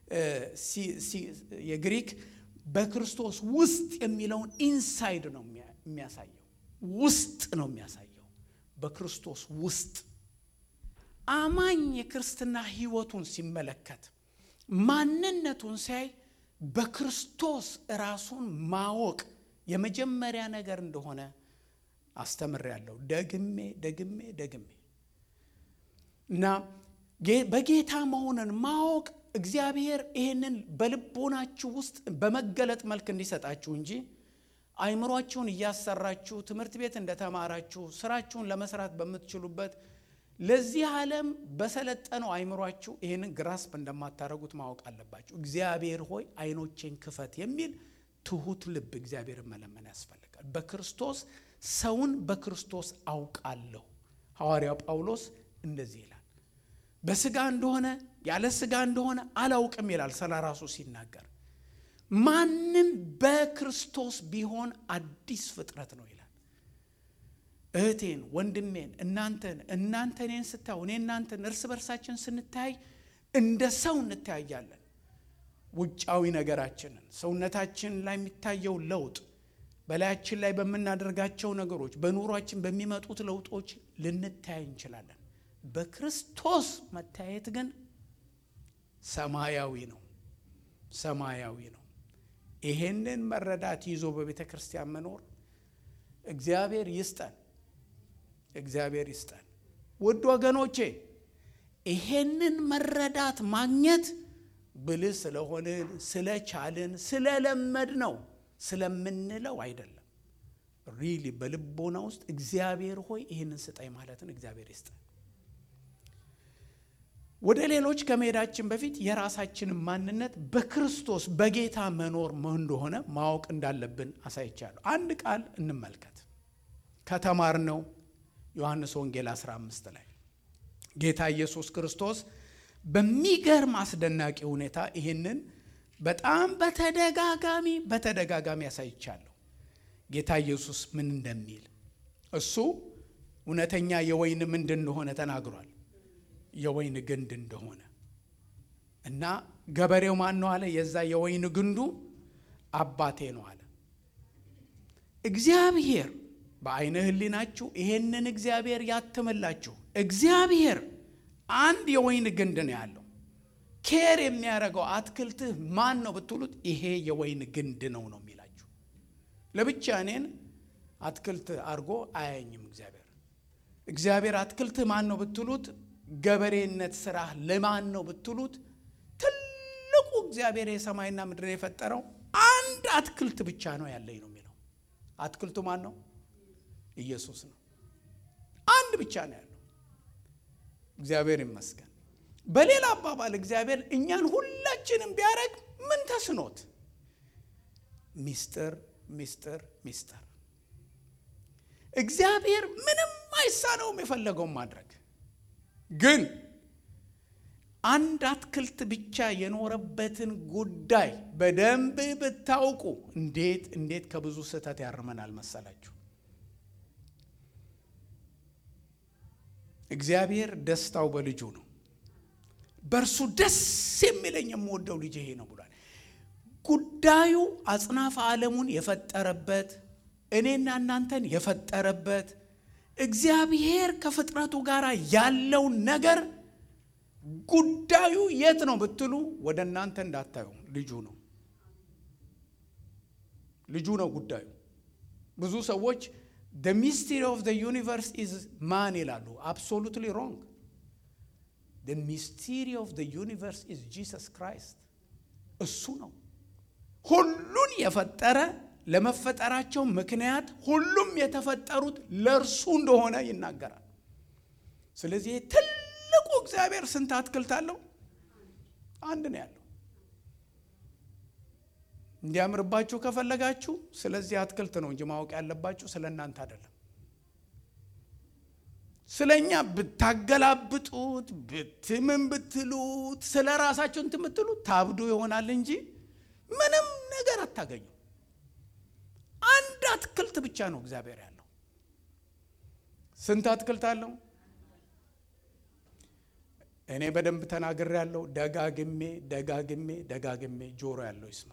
የግሪክ በክርስቶስ ውስጥ የሚለውን ኢንሳይድ ነው የሚያሳየው፣ ውስጥ ነው የሚያሳየው። በክርስቶስ ውስጥ አማኝ የክርስትና ሕይወቱን ሲመለከት ማንነቱን ሲያይ በክርስቶስ ራሱን ማወቅ የመጀመሪያ ነገር እንደሆነ አስተምሬያለሁ። ደግሜ ደግሜ ደግሜ እና በጌታ መሆንን ማወቅ እግዚአብሔር ይህንን በልቦናችሁ ውስጥ በመገለጥ መልክ እንዲሰጣችሁ እንጂ አይምሯችሁን እያሰራችሁ ትምህርት ቤት እንደተማራችሁ ስራችሁን ለመስራት በምትችሉበት ለዚህ ዓለም በሰለጠነው አይምሯችሁ ይህንን ግራስፕ እንደማታደርጉት ማወቅ አለባችሁ። እግዚአብሔር ሆይ አይኖቼን ክፈት የሚል ትሁት ልብ እግዚአብሔርን መለመን ያስፈልጋል። በክርስቶስ ሰውን በክርስቶስ አውቃለሁ። ሐዋርያው ጳውሎስ እንደዚህ ይላል። በስጋ እንደሆነ ያለ ስጋ እንደሆነ አላውቅም ይላል ስለ ራሱ ሲናገር። ማንም በክርስቶስ ቢሆን አዲስ ፍጥረት ነው ይላል። እህቴን፣ ወንድሜን፣ እናንተን እናንተ እኔን ስታዩ እኔ እናንተን እርስ በርሳችን ስንታይ እንደ ሰው እንተያያለን። ውጫዊ ነገራችንን ሰውነታችን ላይ የሚታየው ለውጥ በላያችን ላይ በምናደርጋቸው ነገሮች በኑሯችን በሚመጡት ለውጦች ልንታይ እንችላለን። በክርስቶስ መታየት ግን ሰማያዊ ነው፣ ሰማያዊ ነው። ይሄንን መረዳት ይዞ በቤተ ክርስቲያን መኖር እግዚአብሔር ይስጠን፣ እግዚአብሔር ይስጠን። ውድ ወገኖቼ ይሄንን መረዳት ማግኘት ብልህ ስለሆንን ስለቻልን ስለለመድ ነው ስለምንለው አይደለም። ሪሊ በልቦና ውስጥ እግዚአብሔር ሆይ ይህንን ስጠኝ ማለትን እግዚአብሔር ይስጠን። ወደ ሌሎች ከመሄዳችን በፊት የራሳችንን ማንነት በክርስቶስ በጌታ መኖር እንደሆነ ማወቅ እንዳለብን አሳይቻለሁ። አንድ ቃል እንመልከት ከተማርነው ዮሐንስ ወንጌል 15 ላይ ጌታ ኢየሱስ ክርስቶስ በሚገርም አስደናቂ ሁኔታ ይህንን በጣም በተደጋጋሚ በተደጋጋሚ ያሳይቻለሁ። ጌታ ኢየሱስ ምን እንደሚል እሱ እውነተኛ የወይን ምንድ እንደሆነ ተናግሯል። የወይን ግንድ እንደሆነ እና ገበሬው ማን ነው አለ? የዛ የወይን ግንዱ አባቴ ነው አለ። እግዚአብሔር በአይነ ሕሊናችሁ ይሄንን እግዚአብሔር ያትምላችሁ። እግዚአብሔር አንድ የወይን ግንድ ነው ያለው። ኬር የሚያደርገው አትክልትህ ማን ነው ብትሉት ይሄ የወይን ግንድ ነው ነው የሚላቸው። ለብቻ እኔን አትክልት አድርጎ አያየኝም እግዚአብሔር። እግዚአብሔር አትክልት ማን ነው ብትሉት፣ ገበሬነት ስራ ለማን ነው ብትሉት፣ ትልቁ እግዚአብሔር የሰማይና ምድር የፈጠረው አንድ አትክልት ብቻ ነው ያለኝ ነው የሚለው። አትክልቱ ማን ነው? ኢየሱስ ነው። አንድ ብቻ ነው ያለው። እግዚአብሔር ይመስገን። በሌላ አባባል እግዚአብሔር እኛን ሁላችንም ቢያደርግ ምን ተስኖት? ሚስጥር ሚስጥር ሚስጥር። እግዚአብሔር ምንም አይሳነውም የፈለገውን ማድረግ። ግን አንድ አትክልት ብቻ የኖረበትን ጉዳይ በደንብ ብታውቁ እንዴት እንዴት ከብዙ ስህተት ያርመናል መሰላችሁ። እግዚአብሔር ደስታው በልጁ ነው። በእርሱ ደስ የሚለኝ የምወደው ልጅ ይሄ ነው ብሏል። ጉዳዩ አጽናፈ ዓለሙን የፈጠረበት እኔና እናንተን የፈጠረበት እግዚአብሔር ከፍጥረቱ ጋር ያለውን ነገር ጉዳዩ የት ነው ብትሉ ወደ እናንተ እንዳታዩ ልጁ ነው። ልጁ ነው ጉዳዩ። ብዙ ሰዎች the mystery of the universe is ማን ይላሉ። absolutely wrong. the mystery of the universe is Jesus Christ እሱ ነው ሁሉን የፈጠረ ለመፈጠራቸው ምክንያት ሁሉም የተፈጠሩት ለእርሱ እንደሆነ ይናገራል። ስለዚህ ትልቁ እግዚአብሔር ስንት አትክልት አለው? አንድ ነው ያለው። እንዲያምርባችሁ ከፈለጋችሁ ስለዚህ አትክልት ነው እንጂ ማወቅ ያለባችሁ ስለ እናንተ አይደለም። ስለ እኛ ብታገላብጡት ብትምን ብትሉት ስለ ራሳችሁ እንትን ብትሉት ታብዱ ይሆናል እንጂ ምንም ነገር አታገኙ። አንድ አትክልት ብቻ ነው እግዚአብሔር ያለው። ስንት አትክልት አለው? እኔ በደንብ ተናግሬ ያለው ደጋግሜ ደጋግሜ ደጋግሜ ጆሮ ያለው ይስማ።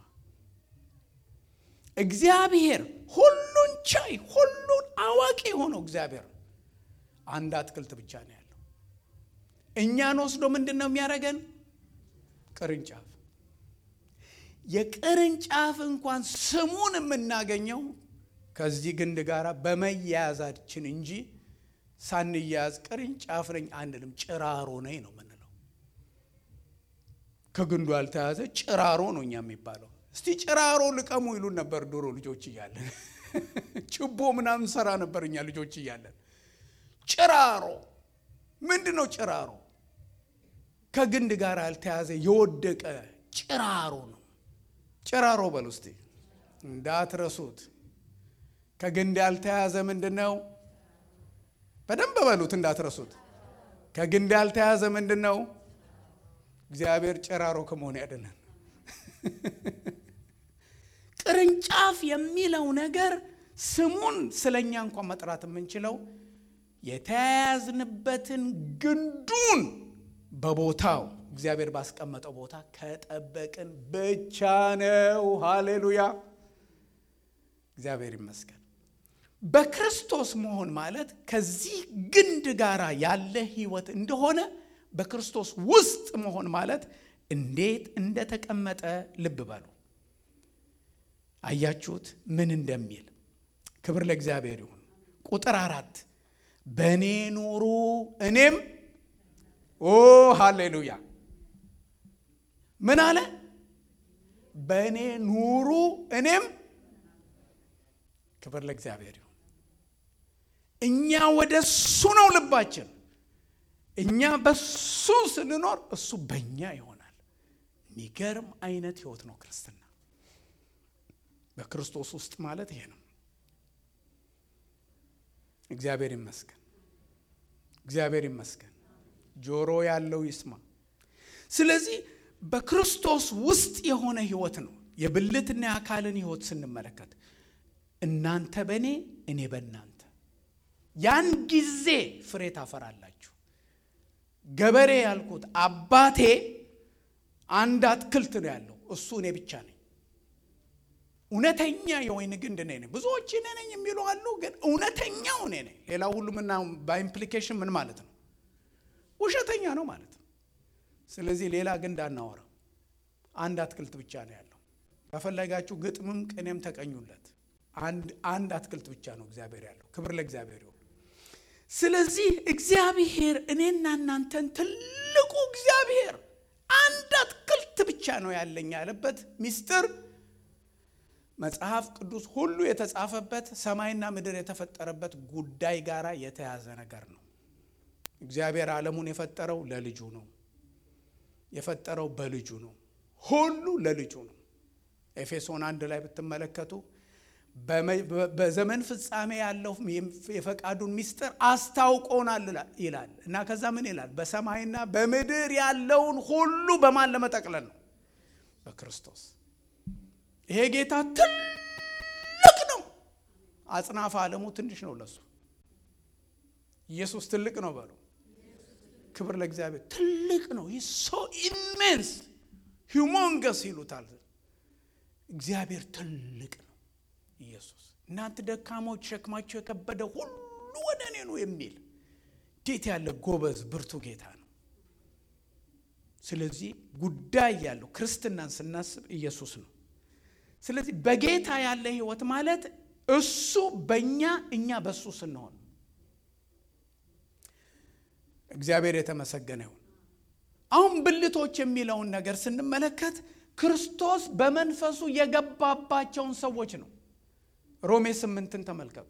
እግዚአብሔር ሁሉን ቻይ ሁሉን አዋቂ የሆነው እግዚአብሔር አንድ አትክልት ብቻ ነው ያለው። እኛን ወስዶ ምንድን ነው የሚያደርገን? ቅርንጫፍ የቅርንጫፍ እንኳን ስሙን የምናገኘው ከዚህ ግንድ ጋር በመያያዛችን እንጂ ሳንያያዝ ቅርንጫፍ ነኝ አንልም። ጭራሮ ነኝ ነው የምንለው። ከግንዱ ያልተያዘ ጭራሮ ነው እኛ የሚባለው። እስቲ ጭራሮ ልቀሙ ይሉን ነበር ድሮ ልጆች እያለን። ችቦ ምናምን ሰራ ነበር እኛ ልጆች እያለን። ጭራሮ ምንድን ነው? ጭራሮ ከግንድ ጋር ያልተያዘ የወደቀ ጭራሮ ነው። ጭራሮ በሉ እስቲ እንዳትረሱት። ከግንድ ያልተያዘ ምንድን ነው? በደንብ በሉት እንዳትረሱት። ከግንድ ያልተያዘ ምንድን ነው? እግዚአብሔር ጭራሮ ከመሆን ያድነን። ቅርንጫፍ የሚለው ነገር ስሙን ስለኛ እንኳን መጥራት የምንችለው የተያያዝንበትን ግንዱን በቦታው እግዚአብሔር ባስቀመጠው ቦታ ከጠበቅን ብቻ ነው። ሃሌሉያ! እግዚአብሔር ይመስገን። በክርስቶስ መሆን ማለት ከዚህ ግንድ ጋር ያለ ሕይወት እንደሆነ በክርስቶስ ውስጥ መሆን ማለት እንዴት እንደተቀመጠ ልብ በሉ። አያችሁት ምን እንደሚል? ክብር ለእግዚአብሔር ይሁን። ቁጥር አራት በእኔ ኑሩ እኔም ኦ ሃሌሉያ ምን አለ? በእኔ ኑሩ እኔም። ክብር ለእግዚአብሔር ይሁን። እኛ ወደ እሱ ነው ልባችን። እኛ በሱ ስንኖር እሱ በእኛ ይሆናል። የሚገርም አይነት ህይወት ነው ክርስትና። በክርስቶስ ውስጥ ማለት ይሄ ነው። እግዚአብሔር ይመስገን። እግዚአብሔር ይመስገን። ጆሮ ያለው ይስማ። ስለዚህ በክርስቶስ ውስጥ የሆነ ህይወት ነው። የብልትና የአካልን ህይወት ስንመለከት እናንተ በእኔ እኔ በእናንተ ያን ጊዜ ፍሬ ታፈራላችሁ። ገበሬ ያልኩት አባቴ አንድ አትክልት ነው ያለው፣ እሱ እኔ ብቻ ነኝ። እውነተኛ የወይን ግንድ እኔ ነኝ። ብዙዎች እኔ ነኝ የሚሉ አሉ፣ ግን እውነተኛው እኔ ነኝ። ሌላው ሁሉ ምና በኢምፕሊኬሽን ምን ማለት ነው? ውሸተኛ ነው ማለት ነው። ስለዚህ ሌላ ግንድ አናወራም። አንድ አትክልት ብቻ ነው ያለው። ከፈለጋችሁ ግጥምም ቅኔም ተቀኙለት። አንድ አትክልት ብቻ ነው እግዚአብሔር ያለው። ክብር ለእግዚአብሔር ይሁን። ስለዚህ እግዚአብሔር እኔና እናንተን ትልቁ እግዚአብሔር አንድ አትክልት ብቻ ነው ያለኝ ያለበት ሚስጥር መጽሐፍ ቅዱስ ሁሉ የተጻፈበት ሰማይና ምድር የተፈጠረበት ጉዳይ ጋር የተያዘ ነገር ነው። እግዚአብሔር ዓለሙን የፈጠረው ለልጁ ነው። የፈጠረው በልጁ ነው። ሁሉ ለልጁ ነው። ኤፌሶን አንድ ላይ ብትመለከቱ በዘመን ፍጻሜ ያለው የፈቃዱን ሚስጥር አስታውቆናል ይላል እና ከዛ ምን ይላል? በሰማይና በምድር ያለውን ሁሉ በማን ለመጠቅለል ነው? በክርስቶስ። ይሄ ጌታ ትልቅ ነው። አጽናፈ ዓለሙ ትንሽ ነው ለሱ። ኢየሱስ ትልቅ ነው በሉ። ክብር ለእግዚአብሔር። ትልቅ ነው። ይህ ሶ ኢሜንስ ሂውሞንገስ ይሉታል። እግዚአብሔር ትልቅ ነው። ኢየሱስ እናንተ ደካሞች ሸክማቸው የከበደ ሁሉ ወደ እኔ ነው የሚል እንዴት ያለ ጎበዝ ብርቱ ጌታ ነው። ስለዚህ ጉዳይ ያለው ክርስትናን ስናስብ ኢየሱስ ነው። ስለዚህ በጌታ ያለ ህይወት ማለት እሱ በእኛ እኛ በእሱ ስንሆን እግዚአብሔር የተመሰገነ ይሁን። አሁን ብልቶች የሚለውን ነገር ስንመለከት ክርስቶስ በመንፈሱ የገባባቸውን ሰዎች ነው። ሮሜ ስምንትን ተመልከቱ።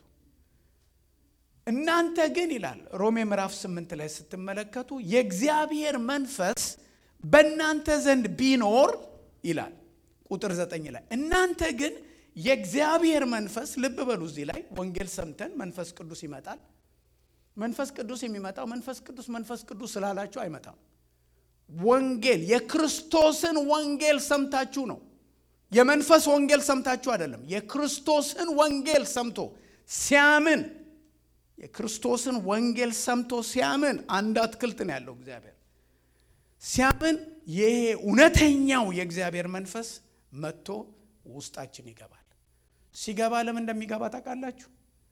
እናንተ ግን ይላል ሮሜ ምዕራፍ ስምንት ላይ ስትመለከቱ የእግዚአብሔር መንፈስ በእናንተ ዘንድ ቢኖር ይላል ቁጥር ዘጠኝ ላይ እናንተ ግን የእግዚአብሔር መንፈስ ልብ በሉ። እዚህ ላይ ወንጌል ሰምተን መንፈስ ቅዱስ ይመጣል። መንፈስ ቅዱስ የሚመጣው መንፈስ ቅዱስ መንፈስ ቅዱስ ስላላችሁ አይመጣም። ወንጌል የክርስቶስን ወንጌል ሰምታችሁ ነው። የመንፈስ ወንጌል ሰምታችሁ አይደለም። የክርስቶስን ወንጌል ሰምቶ ሲያምን የክርስቶስን ወንጌል ሰምቶ ሲያምን አንድ አትክልት ነው ያለው እግዚአብሔር ሲያምን ይሄ እውነተኛው የእግዚአብሔር መንፈስ መጥቶ ውስጣችን ይገባል። ሲገባ ለምን እንደሚገባ ታውቃላችሁ?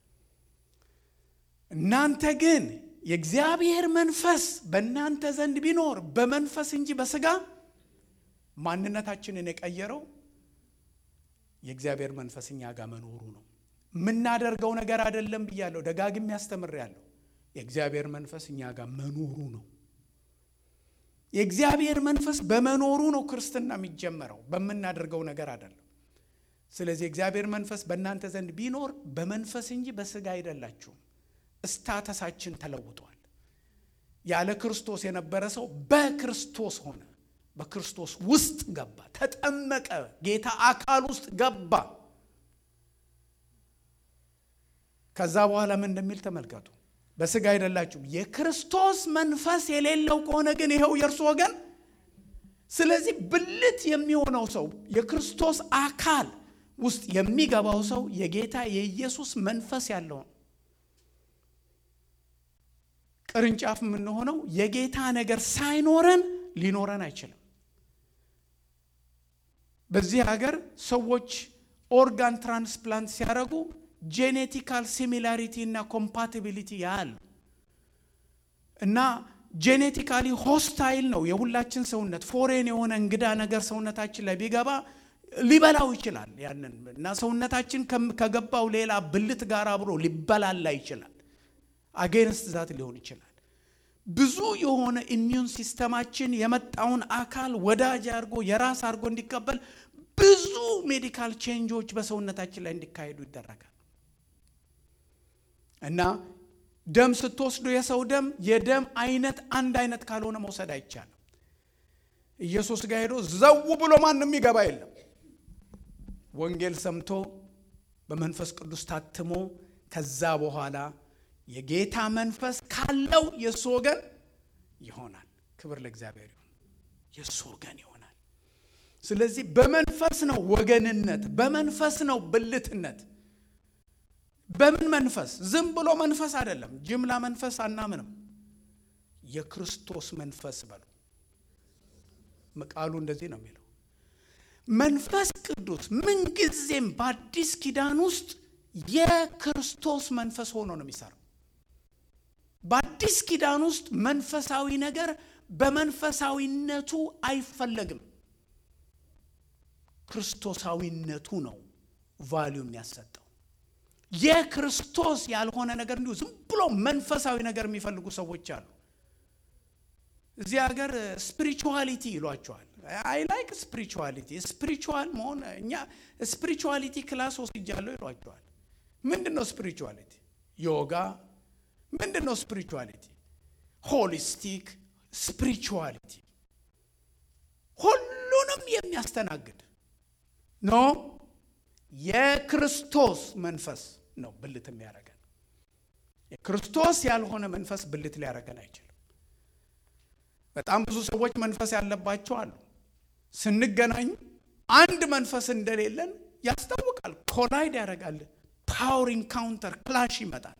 እናንተ ግን የእግዚአብሔር መንፈስ በእናንተ ዘንድ ቢኖር በመንፈስ እንጂ በስጋ ማንነታችንን የቀየረው የእግዚአብሔር መንፈስ እኛ ጋር መኖሩ ነው። የምናደርገው ነገር አይደለም ብያለሁ፣ ደጋግሜ ያስተምሬያለሁ። የእግዚአብሔር መንፈስ እኛ ጋር መኖሩ ነው። የእግዚአብሔር መንፈስ በመኖሩ ነው ክርስትና የሚጀመረው፣ በምናደርገው ነገር አይደለም። ስለዚህ የእግዚአብሔር መንፈስ በእናንተ ዘንድ ቢኖር በመንፈስ እንጂ በስጋ አይደላችሁም። እስታተሳችን ተለውጧል። ያለ ክርስቶስ የነበረ ሰው በክርስቶስ ሆነ። በክርስቶስ ውስጥ ገባ፣ ተጠመቀ፣ ጌታ አካል ውስጥ ገባ። ከዛ በኋላ ምን እንደሚል ተመልከቱ። በስጋ አይደላችሁም። የክርስቶስ መንፈስ የሌለው ከሆነ ግን ይኸው የእርሱ ወገን። ስለዚህ ብልት የሚሆነው ሰው የክርስቶስ አካል ውስጥ የሚገባው ሰው የጌታ የኢየሱስ መንፈስ ያለው ነው። ቅርንጫፍ የምንሆነው የጌታ ነገር ሳይኖረን ሊኖረን አይችልም። በዚህ ሀገር ሰዎች ኦርጋን ትራንስፕላንት ሲያደርጉ ጄኔቲካል ሲሚላሪቲ እና ኮምፓቲቢሊቲ ያህል እና ጄኔቲካሊ ሆስታይል ነው የሁላችን ሰውነት። ፎሬን የሆነ እንግዳ ነገር ሰውነታችን ላይ ቢገባ ሊበላው ይችላል ያንን እና ሰውነታችን ከገባው ሌላ ብልት ጋር አብሮ ሊበላላ ይችላል። አጌንስት ዛት ሊሆን ይችላል። ብዙ የሆነ ኢሚዩን ሲስተማችን የመጣውን አካል ወዳጅ አድርጎ የራስ አድርጎ እንዲቀበል ብዙ ሜዲካል ቼንጆች በሰውነታችን ላይ እንዲካሄዱ ይደረጋል። እና ደም ስትወስዱ የሰው ደም የደም አይነት አንድ አይነት ካልሆነ መውሰድ አይቻልም። ኢየሱስ ጋር ሄዶ ዘው ብሎ ማንም ይገባ የለም። ወንጌል ሰምቶ በመንፈስ ቅዱስ ታትሞ ከዛ በኋላ የጌታ መንፈስ ካለው የእሱ ወገን ይሆናል። ክብር ለእግዚአብሔር ይሁን። የእሱ ወገን ይሆናል። ስለዚህ በመንፈስ ነው ወገንነት፣ በመንፈስ ነው ብልትነት። በምን መንፈስ? ዝም ብሎ መንፈስ አይደለም። ጅምላ መንፈስ አናምንም። የክርስቶስ መንፈስ በሉ። ቃሉ እንደዚህ ነው የሚለው። መንፈስ ቅዱስ ምንጊዜም በአዲስ ኪዳን ውስጥ የክርስቶስ መንፈስ ሆኖ ነው የሚሰራው። በአዲስ ኪዳን ውስጥ መንፈሳዊ ነገር በመንፈሳዊነቱ አይፈለግም። ክርስቶሳዊነቱ ነው ቫሊዩ የሚያሰጠው። የክርስቶስ ያልሆነ ነገር እንዲሁ ዝም ብሎ መንፈሳዊ ነገር የሚፈልጉ ሰዎች አሉ። እዚህ ሀገር ስፒሪቹዋሊቲ ይሏቸዋል። አይ ላይክ ስፒሪቹዋሊቲ ስፒሪቹዋል መሆን እኛ ስፒሪቹዋሊቲ ክላስ ወስጃለሁ ይሏቸዋል። ምንድን ነው ስፒሪቹዋሊቲ? ዮጋ ምንድን ነው ስፒሪቹዋሊቲ? ሆሊስቲክ ስፒሪቹዋሊቲ ሁሉንም የሚያስተናግድ ኖ የክርስቶስ መንፈስ ነው ብልት የሚያደርገን። የክርስቶስ ያልሆነ መንፈስ ብልት ሊያደርገን አይችልም። በጣም ብዙ ሰዎች መንፈስ ያለባቸው አሉ። ስንገናኝ አንድ መንፈስ እንደሌለን ያስታውቃል። ኮላይድ ያደርጋል። ፓወር ኢንካውንተር ክላሽ ይመጣል።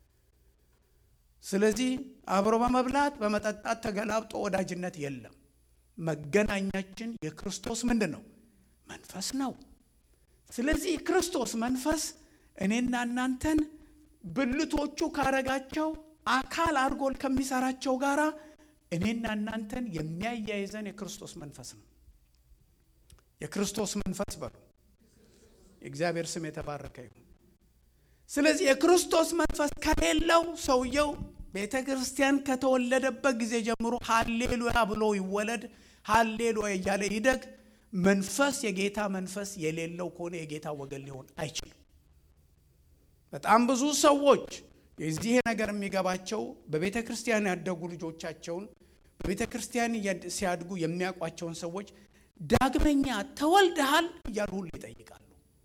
ስለዚህ አብሮ በመብላት በመጠጣት ተገላብጦ ወዳጅነት የለም። መገናኛችን የክርስቶስ ምንድን ነው? መንፈስ ነው። ስለዚህ የክርስቶስ መንፈስ እኔና እናንተን ብልቶቹ ካረጋቸው አካል አድርጎ ከሚሰራቸው ጋራ እኔና እናንተን የሚያያይዘን የክርስቶስ መንፈስ ነው። የክርስቶስ መንፈስ በሉ። የእግዚአብሔር ስም የተባረከ ይሁን። ስለዚህ የክርስቶስ መንፈስ ከሌለው ሰውየው ቤተ ክርስቲያን ከተወለደበት ጊዜ ጀምሮ ሀሌሉያ ብሎ ይወለድ፣ ሀሌሉያ እያለ ይደግ። መንፈስ የጌታ መንፈስ የሌለው ከሆነ የጌታ ወገን ሊሆን አይችልም። በጣም ብዙ ሰዎች የዚህ ነገር የሚገባቸው በቤተ ክርስቲያን ያደጉ ልጆቻቸውን በቤተ ክርስቲያን ሲያድጉ የሚያውቋቸውን ሰዎች ዳግመኛ ተወልደሃል እያሉ ሁሉ ይጠይቃሉ።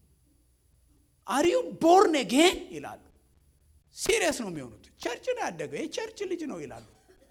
አሪዩ ቦርን ጌን ይላሉ። ሲሪየስ ነው የሚሆኑት። ቸርች ነው ያደገው የቸርች ልጅ ነው ይላሉ።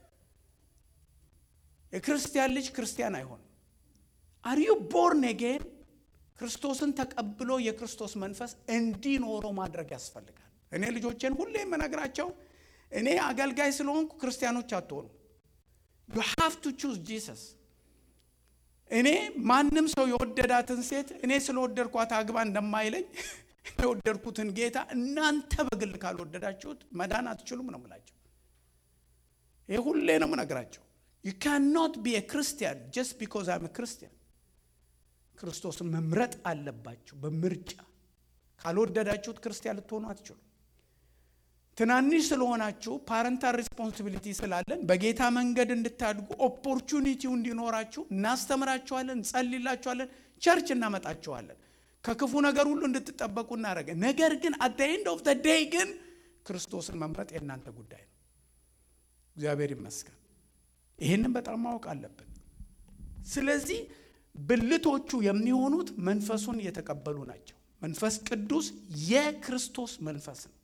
የክርስቲያን ልጅ ክርስቲያን አይሆንም። አሪዩ ቦርን ጌን ክርስቶስን ተቀብሎ የክርስቶስ መንፈስ እንዲኖረው ማድረግ ያስፈልጋል። እኔ ልጆቼን ሁሌ የምነግራቸው እኔ አገልጋይ ስለሆንኩ ክርስቲያኖች አትሆኑ። ዩ ሃቭ ቱ ቹዝ ጂሰስ። እኔ ማንም ሰው የወደዳትን ሴት እኔ ስለወደድኳት አግባ እንደማይለኝ የወደድኩትን ጌታ እናንተ በግል ካልወደዳችሁት መዳን አትችሉም ነው ምላቸው። ይህ ሁሌ ነው ምነግራቸው። ዩ ካን ኖት ቢ ክርስቲያን ጀስት ቢኮዝ አም ክርስቲያን። ክርስቶስን መምረጥ አለባችሁ በምርጫ ካልወደዳችሁት ክርስቲያን ልትሆኑ አትችሉም። ትናንሽ ስለሆናችሁ ፓረንታል ሪስፖንሲቢሊቲ ስላለን በጌታ መንገድ እንድታድጉ ኦፖርቹኒቲው እንዲኖራችሁ እናስተምራችኋለን፣ እንጸልላችኋለን፣ ቸርች እናመጣችኋለን። ከክፉ ነገር ሁሉ እንድትጠበቁ እናደረገ። ነገር ግን አት ዘ ኤንድ ኦፍ ዘ ዴይ ግን ክርስቶስን መምረጥ የእናንተ ጉዳይ ነው። እግዚአብሔር ይመስገን። ይህንን በጣም ማወቅ አለብን። ስለዚህ ብልቶቹ የሚሆኑት መንፈሱን የተቀበሉ ናቸው። መንፈስ ቅዱስ የክርስቶስ መንፈስ ነው።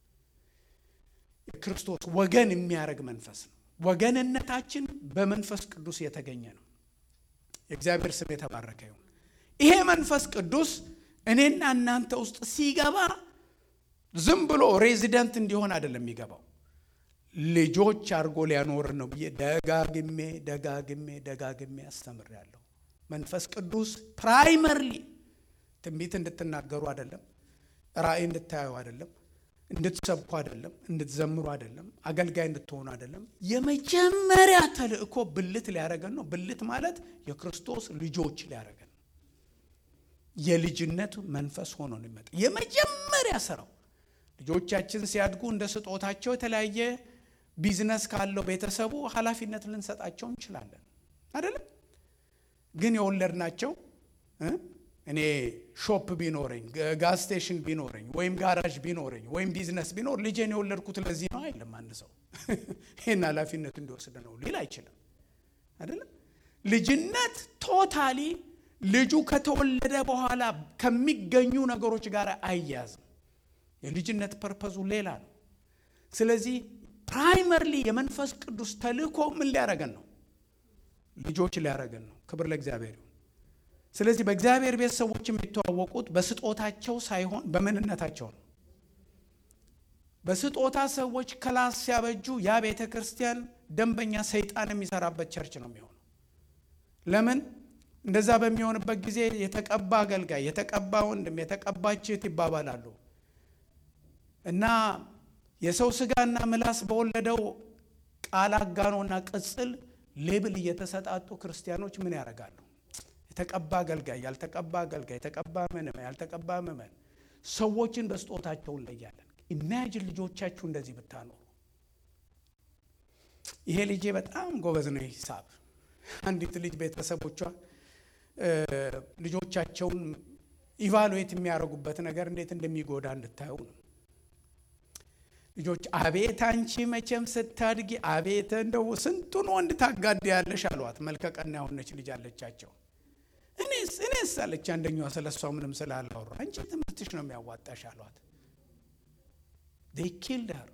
የክርስቶስ ወገን የሚያደርግ መንፈስ ነው። ወገንነታችን በመንፈስ ቅዱስ የተገኘ ነው። የእግዚአብሔር ስም የተባረከ ይሁን። ይሄ መንፈስ ቅዱስ እኔና እናንተ ውስጥ ሲገባ ዝም ብሎ ሬዚደንት እንዲሆን አይደለም የሚገባው፣ ልጆች አድርጎ ሊያኖር ነው ብዬ ደጋግሜ ደጋግሜ ደጋግሜ አስተምሬያለሁ። መንፈስ ቅዱስ ፕራይመርሊ ትንቢት እንድትናገሩ አይደለም፣ ራእይ እንድታዩ አይደለም፣ እንድትሰብኩ አይደለም፣ እንድትዘምሩ አይደለም፣ አገልጋይ እንድትሆኑ አይደለም። የመጀመሪያ ተልእኮ ብልት ሊያደረገን ነው። ብልት ማለት የክርስቶስ ልጆች ሊያደረገን የልጅነት መንፈስ ሆኖ ነው የሚመጣ። የመጀመሪያ ስራው ልጆቻችን ሲያድጉ እንደ ስጦታቸው የተለያየ ቢዝነስ ካለው ቤተሰቡ ኃላፊነት ልንሰጣቸው እንችላለን አይደለም። ግን የወለድናቸው እኔ ሾፕ ቢኖረኝ ጋዝ ስቴሽን ቢኖረኝ ወይም ጋራዥ ቢኖረኝ ወይም ቢዝነስ ቢኖር ልጄን የወለድኩት ለዚህ ነው አይልም። አንድ ሰው ይህን ኃላፊነት እንዲወስድ ነው ሊል አይችልም አይደለም። ልጅነት ቶታሊ ልጁ ከተወለደ በኋላ ከሚገኙ ነገሮች ጋር አይያዝም። የልጅነት ፐርፐዙ ሌላ ነው። ስለዚህ ፕራይመርሊ የመንፈስ ቅዱስ ተልእኮ ምን ሊያረገን ነው? ልጆች ሊያረገን ነው። ክብር ለእግዚአብሔር ይሁን። ስለዚህ በእግዚአብሔር ቤት ሰዎች የሚተዋወቁት በስጦታቸው ሳይሆን በምንነታቸው ነው። በስጦታ ሰዎች ክላስ ሲያበጁ ያ ቤተ ክርስቲያን ደንበኛ ሰይጣን የሚሰራበት ቸርች ነው የሚሆነው። ለምን? እንደዛ በሚሆንበት ጊዜ የተቀባ አገልጋይ፣ የተቀባ ወንድም፣ የተቀባች እህት ይባባላሉ እና የሰው ስጋና ምላስ በወለደው ቃል አጋኖና ቅጽል ሌብል እየተሰጣጡ ክርስቲያኖች ምን ያደርጋሉ? የተቀባ አገልጋይ፣ ያልተቀባ አገልጋይ፣ የተቀባ ምዕመን፣ ያልተቀባ ምዕመን፣ ሰዎችን በስጦታቸው እንለያለን። ኢማጂን ልጆቻችሁ እንደዚህ ብታኖሩ። ይሄ ልጄ በጣም ጎበዝ ነው ሂሳብ። አንዲት ልጅ ቤተሰቦቿ ልጆቻቸውን ኢቫሉዌት የሚያደርጉበት ነገር እንዴት እንደሚጎዳ እንድታየው ነው። ልጆች አቤት አንቺ መቼም ስታድጊ አቤት እንደው ስንቱን ወንድ ታጋድ ያለሽ አሏት። መልከቀና የሆነች ልጅ አለቻቸው። እኔስ እኔስ አለች አንደኛዋ ስለ እሷ ምንም ስላላወራ አንቺ ትምህርትሽ ነው የሚያዋጣሽ አሏት። ዴይ ኪልድ ሄር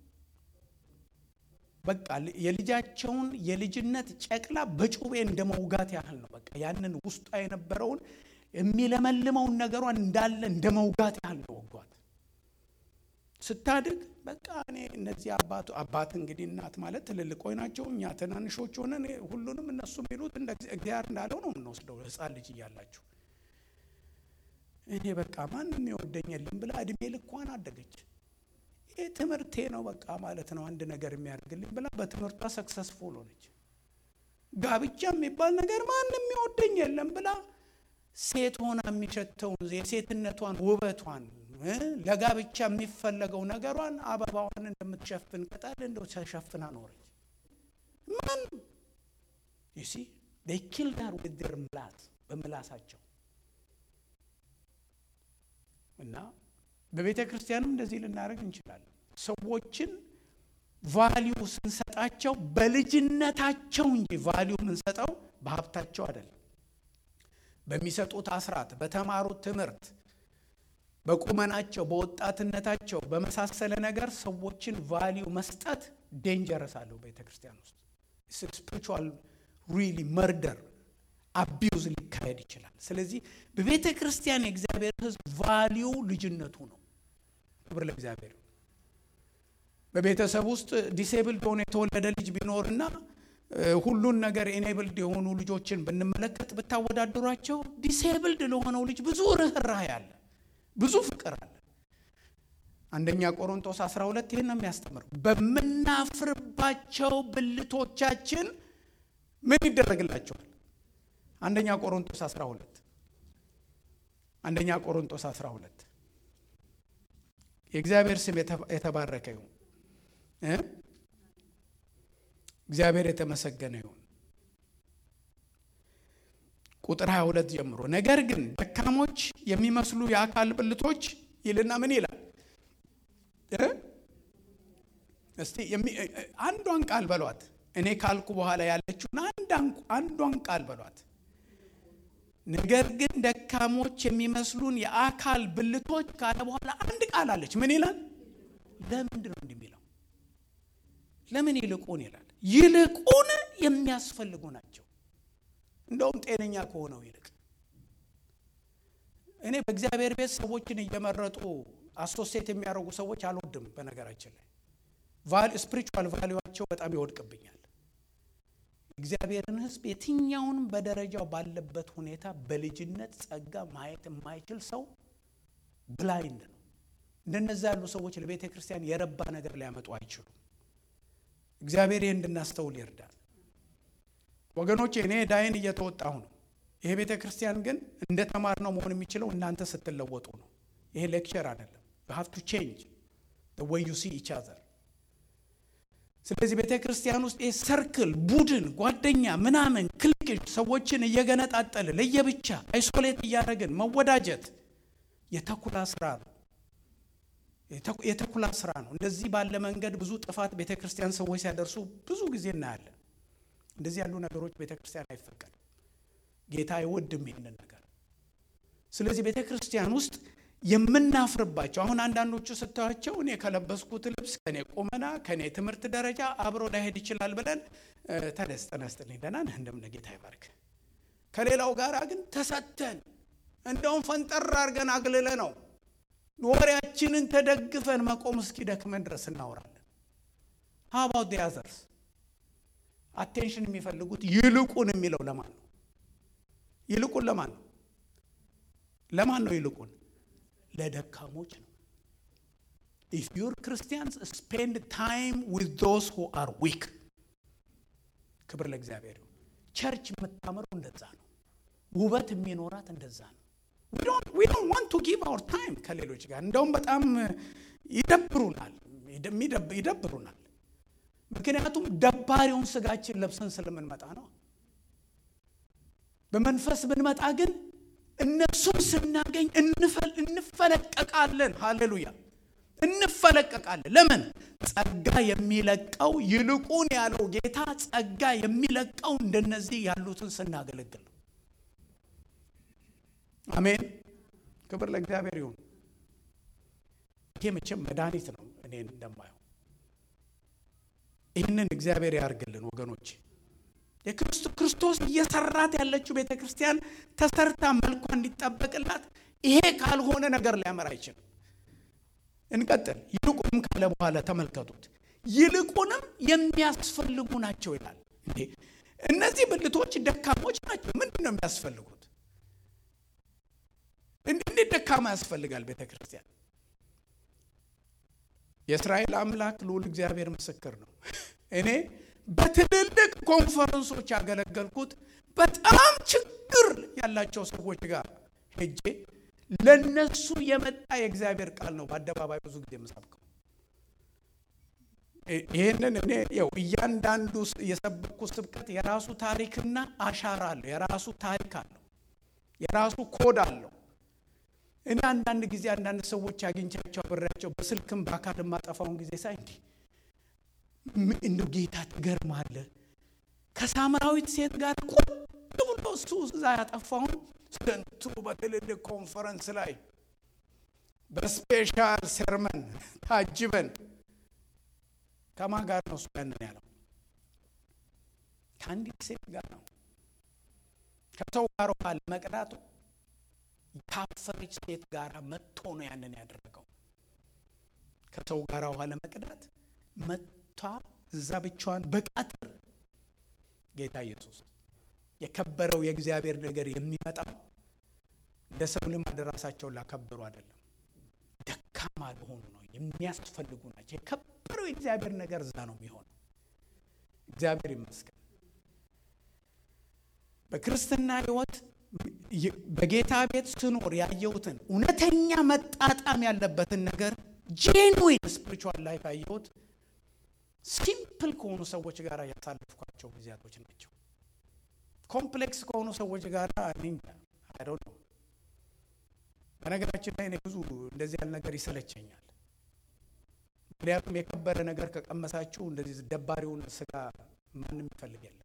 በቃ የልጃቸውን የልጅነት ጨቅላ በጩቤ እንደ መውጋት ያህል ነው። በቃ ያንን ውስጧ የነበረውን የሚለመልመውን ነገሯን እንዳለ እንደ መውጋት ያህል ነው ወጓት። ስታድግ በቃ እኔ እነዚህ አባቱ አባት እንግዲህ እናት ማለት ትልልቆች ናቸው። እኛ ትናንሾች ሆነን ሁሉንም እነሱ የሚሉት እንደ እግዚአብሔር እንዳለው ነው የምንወስደው። ሕፃን ልጅ እያላችሁ እኔ በቃ ማንም የወደኝ የለም ብላ እድሜ ልኳን አደገች። ይህ ትምህርቴ ነው በቃ ማለት ነው አንድ ነገር የሚያደርግልኝ ብላ በትምህርቷ ሰክሰስፉል ሆነች። ጋብቻ የሚባል ነገር ማንም የወደኝ የለም ብላ ሴት ሆና የሚሸተውን የሴትነቷን ውበቷን ለጋብቻ የሚፈለገው ነገሯን አበባዋን እንደምትሸፍን ቅጠል እንደው ተሸፍና ኖረች። ማንም ዩሲ ኪል ዳር ውድር ምላስ በምላሳቸው እና በቤተ ክርስቲያንም እንደዚህ ልናደርግ እንችላለን። ሰዎችን ቫሊዩ ስንሰጣቸው በልጅነታቸው እንጂ ቫሊዩ የምንሰጠው በሀብታቸው አይደለም። በሚሰጡት አስራት፣ በተማሩት ትምህርት፣ በቁመናቸው፣ በወጣትነታቸው በመሳሰለ ነገር ሰዎችን ቫሊዩ መስጠት ዴንጀረስ አለው። ቤተ ክርስቲያን ውስጥ ስፒሪቹዋል ሪሊ መርደር አቢዩዝ ሊካሄድ ይችላል። ስለዚህ በቤተ ክርስቲያን የእግዚአብሔር ሕዝብ ቫሊዩ ልጅነቱ ነው። ክብር ለእግዚአብሔር። በቤተሰብ ውስጥ ዲሴብልድ ሆኖ የተወለደ ልጅ ቢኖርና ሁሉን ነገር ኤኔብልድ የሆኑ ልጆችን ብንመለከት ብታወዳድሯቸው ዲሴብልድ ለሆነው ልጅ ብዙ ርኅራኄ አለ፣ ብዙ ፍቅር አለ። አንደኛ ቆሮንቶስ 12 ይህን ነው የሚያስተምረው። በምናፍርባቸው ብልቶቻችን ምን ይደረግላቸዋል? አንደኛ ቆሮንቶስ 12 አንደኛ ቆሮንቶስ 12 የእግዚአብሔር ስም የተባረከ ይሁን። እግዚአብሔር የተመሰገነ ይሁን። ቁጥር 22 ጀምሮ ነገር ግን ደካሞች የሚመስሉ የአካል ብልቶች ይልና ምን ይላል? እስቲ አንዷን ቃል በሏት። እኔ ካልኩ በኋላ ያለችውን አንዷን ቃል በሏት። ነገር ግን ደካሞች የሚመስሉን የአካል ብልቶች ካለ በኋላ አንድ ቃል አለች። ምን ይላል? ለምንድን ነው እንዲህ የሚለው? ለምን ይልቁን ይላል? ይልቁን የሚያስፈልጉ ናቸው። እንደውም ጤነኛ ከሆነው ይልቅ እኔ በእግዚአብሔር ቤት ሰዎችን እየመረጡ አሶሴት የሚያደርጉ ሰዎች አልወድም። በነገራችን ላይ ስፒሪቹዋል ቫሊዋቸው በጣም ይወድቅብኛል። እግዚአብሔርን ሕዝብ የትኛውንም በደረጃው ባለበት ሁኔታ በልጅነት ጸጋ ማየት የማይችል ሰው ብላይንድ ነው። እንደነዛ ያሉ ሰዎች ለቤተ ክርስቲያን የረባ ነገር ሊያመጡ አይችሉም። እግዚአብሔር ይህ እንድናስተውል ይርዳል። ወገኖች እኔ ዳይን እየተወጣሁ ነው። ይሄ ቤተ ክርስቲያን ግን እንደ ተማር ነው መሆን የሚችለው እናንተ ስትለወጡ ነው። ይሄ ሌክቸር አይደለም። ዩ ሃቭ ቱ ቼንጅ ወይ ዩ ሲ ኢች አዘር ስለዚህ ቤተ ክርስቲያን ውስጥ ይህ ሰርክል፣ ቡድን፣ ጓደኛ ምናምን ክልክል ሰዎችን እየገነጣጠል ለየብቻ አይሶሌት እያደረግን መወዳጀት የተኩላ ስራ ነው። የተኩላ ስራ ነው። እንደዚህ ባለ መንገድ ብዙ ጥፋት ቤተ ክርስቲያን ሰዎች ሲያደርሱ ብዙ ጊዜ እናያለን። እንደዚህ ያሉ ነገሮች ቤተ ክርስቲያን አይፈቀድም። ጌታ አይወድም ይህንን ነገር። ስለዚህ ቤተ ክርስቲያን ውስጥ የምናፍርባቸው አሁን አንዳንዶቹ ስታዩቸው እኔ ከለበስኩት ልብስ ከኔ ቁመና ከኔ ትምህርት ደረጃ አብሮ ላይሄድ ይችላል ብለን ተደስ ጠነስጥልኝ ደህና ነህ እንደምን ጌታ ይባርክ። ከሌላው ጋር ግን ተሰተን እንደውም ፈንጠር አድርገን አግልለ ነው ወሬያችንን ተደግፈን መቆም እስኪደክመን ድረስ እናወራለን። ሀባውት ያዘርስ አቴንሽን የሚፈልጉት ይልቁን የሚለው ለማን ነው? ይልቁን ለማን ነው? ለማን ነው ይልቁን? ለደካሞች ነው። ኢፍ ዩር ክርስቲያንስ ስፔንድ ታይም ዊዝ ዞስ ሁ አር ዊክ። ክብር ለእግዚአብሔር ይሁን። ቸርች የምታምረው እንደዛ ነው። ውበት የሚኖራት እንደዛ ነው። ዊ ዶንት ዋንት ቱ ጊቭ አወር ታይም ከሌሎች ጋር እንደውም በጣም ይደብሩናል ይደብሩናል። ምክንያቱም ደባሪውን ስጋችን ለብሰን ስለምንመጣ ነው። በመንፈስ ብንመጣ ግን እነሱን ስናገኝ እንፈለቀቃለን። ሃሌሉያ እንፈለቀቃለን። ለምን? ጸጋ የሚለቀው ይልቁን ያለው ጌታ ጸጋ የሚለቀው እንደነዚህ ያሉትን ስናገለግል ነው። አሜን። ክብር ለእግዚአብሔር ይሁን። ይሄ መቼም መድኃኒት ነው። እኔን እንደማየው ይህንን እግዚአብሔር ያርግልን ወገኖች። የክርስቶስ እየሰራት ያለችው ቤተ ክርስቲያን ተሰርታ መልኳ እንዲጠበቅላት ይሄ ካልሆነ ነገር ሊያመራ አይችልም። እንቀጥል። ይልቁንም ካለ በኋላ ተመልከቱት። ይልቁንም የሚያስፈልጉ ናቸው ይላል። እንዴ እነዚህ ብልቶች ደካሞች ናቸው። ምንድን ነው የሚያስፈልጉት? እንዴት ደካማ ያስፈልጋል ቤተ ክርስቲያን? የእስራኤል አምላክ ልዑል እግዚአብሔር ምስክር ነው። እኔ በትልልቅ ኮንፈረንሶች ያገለገልኩት በጣም ችግር ያላቸው ሰዎች ጋር ሄጄ ለነሱ የመጣ የእግዚአብሔር ቃል ነው በአደባባይ ብዙ ጊዜ የምሰብከው። ይህንን እኔ ያው እያንዳንዱ የሰበኩ ስብከት የራሱ ታሪክና አሻራ አለው። የራሱ ታሪክ አለው። የራሱ ኮድ አለው። እኔ አንዳንድ ጊዜ አንዳንድ ሰዎች አግኝቻቸው አብሬያቸው በስልክም በአካል የማጠፋውን ጊዜ ሳይ እንዲህ እንደ ጌታ ትገርማለህ። ከሳምራዊት ሴት ጋር ቁጭ ብሎ እሱ እዛ ያጠፋውን ስንቱ በትልልቅ ኮንፈረንስ ላይ በስፔሻል ሰርመን ታጅበን ከማን ጋር ነው እሱ ያንን ያለው? ከአንዲት ሴት ጋር ነው። ከሰው ጋር ውሃ ለመቅዳቱ ካፈረች ሴት ጋር መጥቶ ነው ያንን ያደረገው። ከሰው ጋር ውሃ ለመቅዳት መጥቷ እዛ ብቻዋን በቃትር ጌታ ኢየሱስ የከበረው የእግዚአብሔር ነገር የሚመጣው እንደ ሰው ልማድ ራሳቸውን ላከበሩ አይደለም፣ ደካማ ለሆኑ ነው። የሚያስፈልጉ ናቸው። የከበረው የእግዚአብሔር ነገር እዛ ነው የሚሆነው። እግዚአብሔር ይመስገን። በክርስትና ሕይወት በጌታ ቤት ስኖር ያየሁትን እውነተኛ መጣጣም ያለበትን ነገር ጄንዊን ስፒሪቹዋል ላይፍ ያየሁት ሲምፕል ከሆኑ ሰዎች ጋር ያሳለፍኳቸው ጊዜያቶች ናቸው። ኮምፕሌክስ ከሆኑ ሰዎች ጋር አይደው ነው። በነገራችን ላይ እኔ ብዙ እንደዚህ ያለ ነገር ይሰለቸኛል። ምክንያቱም የከበረ ነገር ከቀመሳችሁ እንደዚህ ደባሪውን ስጋ ማንም ይፈልግ የለም።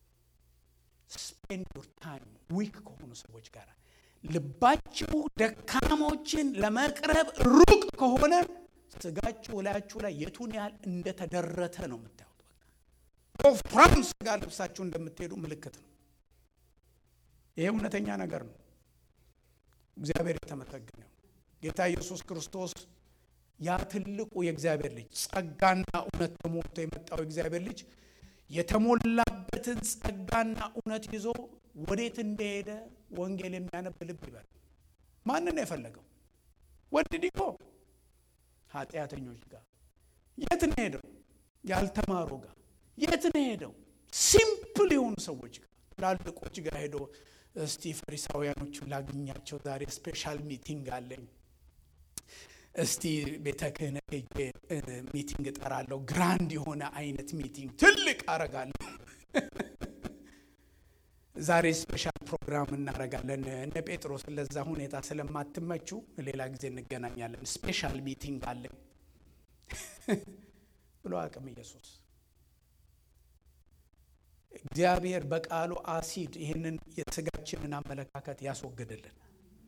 ስፔንድ ዩር ታይም ዊክ ከሆኑ ሰዎች ጋር ልባችሁ ደካሞችን ለመቅረብ ሩቅ ከሆነ ስጋችሁ ላያችሁ ላይ የቱን ያህል እንደተደረተ ነው የምታዩት። በቃ ወፍራም ስጋ ልብሳችሁ እንደምትሄዱ ምልክት ነው። ይሄ እውነተኛ ነገር ነው። እግዚአብሔር የተመሰገነው ጌታ ኢየሱስ ክርስቶስ ያ ትልቁ የእግዚአብሔር ልጅ ጸጋና እውነት ተሞልቶ የመጣው የእግዚአብሔር ልጅ የተሞላበትን ጸጋና እውነት ይዞ ወዴት እንደሄደ ወንጌል የሚያነብ ልብ ይበል። ማንን ነው የፈለገው? ወድዲኮ ኃጢአተኞች ጋር የት ነው ሄደው? ያልተማሩ ጋር የት ነው ሄደው? ሲምፕል የሆኑ ሰዎች ጋር ትላልቆች ጋር ሄዶ እስቲ ፈሪሳውያኖቹን ላግኛቸው ዛሬ ስፔሻል ሚቲንግ አለኝ እስቲ ቤተ ክህነት ሄጄ ሚቲንግ እጠራለሁ። ግራንድ የሆነ አይነት ሚቲንግ ትልቅ አረጋለሁ። ዛሬ ስፔሻል ፕሮግራም እናረጋለን። እነ ጴጥሮስ ለዛ ሁኔታ ስለማትመቹ ሌላ ጊዜ እንገናኛለን፣ ስፔሻል ሚቲንግ አለኝ ብሎ አቅም ኢየሱስ እግዚአብሔር በቃሉ አሲድ ይህንን የስጋችንን አመለካከት ያስወግድልን።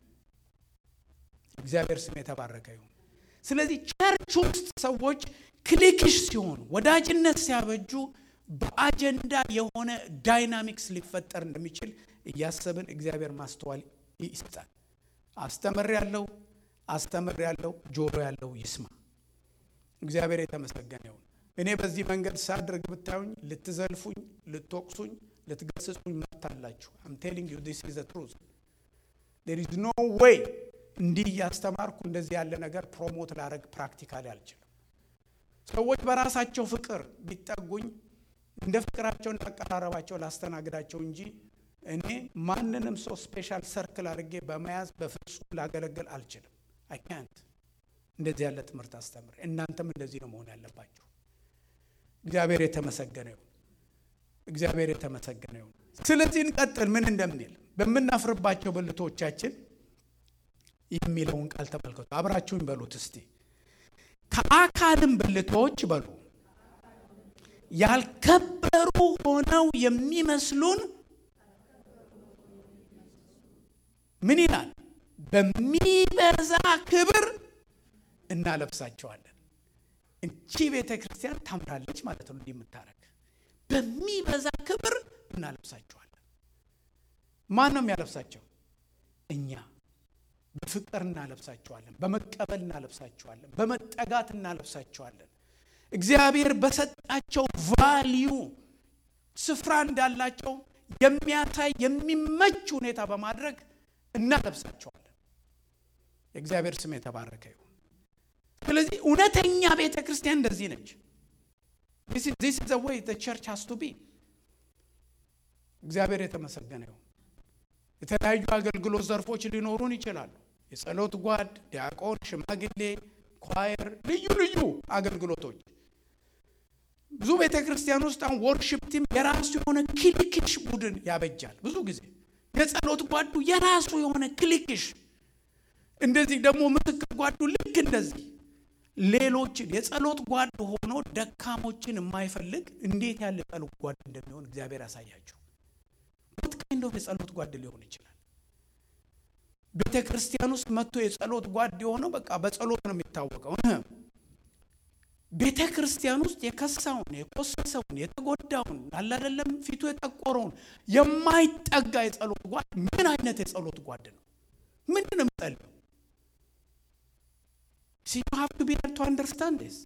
እግዚአብሔር ስም የተባረከ ይሁን። ስለዚህ ቸርች ውስጥ ሰዎች ክሊክሽ ሲሆኑ ወዳጅነት ሲያበጁ በአጀንዳ የሆነ ዳይናሚክስ ሊፈጠር እንደሚችል እያሰብን እግዚአብሔር ማስተዋል ይስጣል። አስተምር ያለው አስተምር ያለው ጆሮ ያለው ይስማ። እግዚአብሔር የተመሰገነ ይሁን። እኔ በዚህ መንገድ ሳድርግ ብታዩኝ ልትዘልፉኝ፣ ልትወቅሱኝ፣ ልትገስጹኝ መብት አላችሁ። አም ቴሊንግ ዩ ዲስ ኢዝ ዘ ትሩዝ ዴር ኢዝ ኖ ዌይ እንዲህ እያስተማርኩ እንደዚህ ያለ ነገር ፕሮሞት ላደረግ ፕራክቲካሊ አልችልም። ሰዎች በራሳቸው ፍቅር ቢጠጉኝ እንደ ፍቅራቸው እንዳቀራረባቸው ላስተናግዳቸው እንጂ እኔ ማንንም ሰው ስፔሻል ሰርክል አድርጌ በመያዝ በፍጹም ላገለግል አልችልም። አይ ካንት እንደዚህ ያለ ትምህርት አስተምር። እናንተም እንደዚህ ነው መሆን ያለባችሁ። እግዚአብሔር የተመሰገነ ይሁን። እግዚአብሔር የተመሰገነ ይሁን። ስለዚህ እንቀጥል። ምን እንደሚል በምናፍርባቸው ብልቶቻችን የሚለውን ቃል ተመልከቱ። አብራችሁኝ በሉት እስቲ። ከአካልም ብልቶች በሉ ያልከበሩ ሆነው የሚመስሉን ምን ይላል? በሚበዛ ክብር እናለብሳቸዋለን። እንቺ ቤተ ክርስቲያን ታምራለች ማለት ነው። እንዲህ የምታረግ በሚበዛ ክብር እናለብሳቸዋለን። ማን ነው የሚያለብሳቸው? እኛ በፍቅር እናለብሳቸዋለን። በመቀበል እናለብሳቸዋለን። በመጠጋት እናለብሳቸዋለን። እግዚአብሔር በሰጣቸው ቫሊዩ ስፍራ እንዳላቸው የሚያሳይ የሚመች ሁኔታ በማድረግ እናለብሳቸዋለን። የእግዚአብሔር ስም የተባረከ ይሁን። ስለዚህ እውነተኛ ቤተ ክርስቲያን እንደዚህ ነች። ዚስ ዘ ወይ ቸርች ሃስ ቱ ቢ። እግዚአብሔር የተመሰገነ ይሁን። የተለያዩ አገልግሎት ዘርፎች ሊኖሩን ይችላሉ። የጸሎት ጓድ፣ ዲያቆን፣ ሽማግሌ፣ ኳየር፣ ልዩ ልዩ አገልግሎቶች ብዙ ቤተ ክርስቲያን ውስጥ አሁን ወርሽፕ ቲም የራሱ የሆነ ክሊክሽ ቡድን ያበጃል። ብዙ ጊዜ የጸሎት ጓዱ የራሱ የሆነ ክሊክሽ፣ እንደዚህ ደግሞ ምስክር ጓዱ ልክ እንደዚህ ሌሎችን የጸሎት ጓድ ሆኖ ደካሞችን የማይፈልግ እንዴት ያለ ጸሎት ጓድ እንደሚሆን እግዚአብሔር ያሳያቸው። what kind of የጸሎት ጓድ ሊሆን ይችላል? ቤተ ክርስቲያን ውስጥ መጥቶ የጸሎት ጓድ የሆነው በቃ በጸሎት ነው የሚታወቀው። ቤተ ክርስቲያን ውስጥ የከሳውን፣ የቆሰሰውን፣ የተጎዳውን አላደለም ፊቱ የጠቆረውን የማይጠጋ የጸሎት ጓድ ምን አይነት የጸሎት ጓድ ነው? ምንድን ነው የሚጸልየው? ሲ ዩ ሃቭ ቱ ቢ ቱ አንደርስታንድ ስ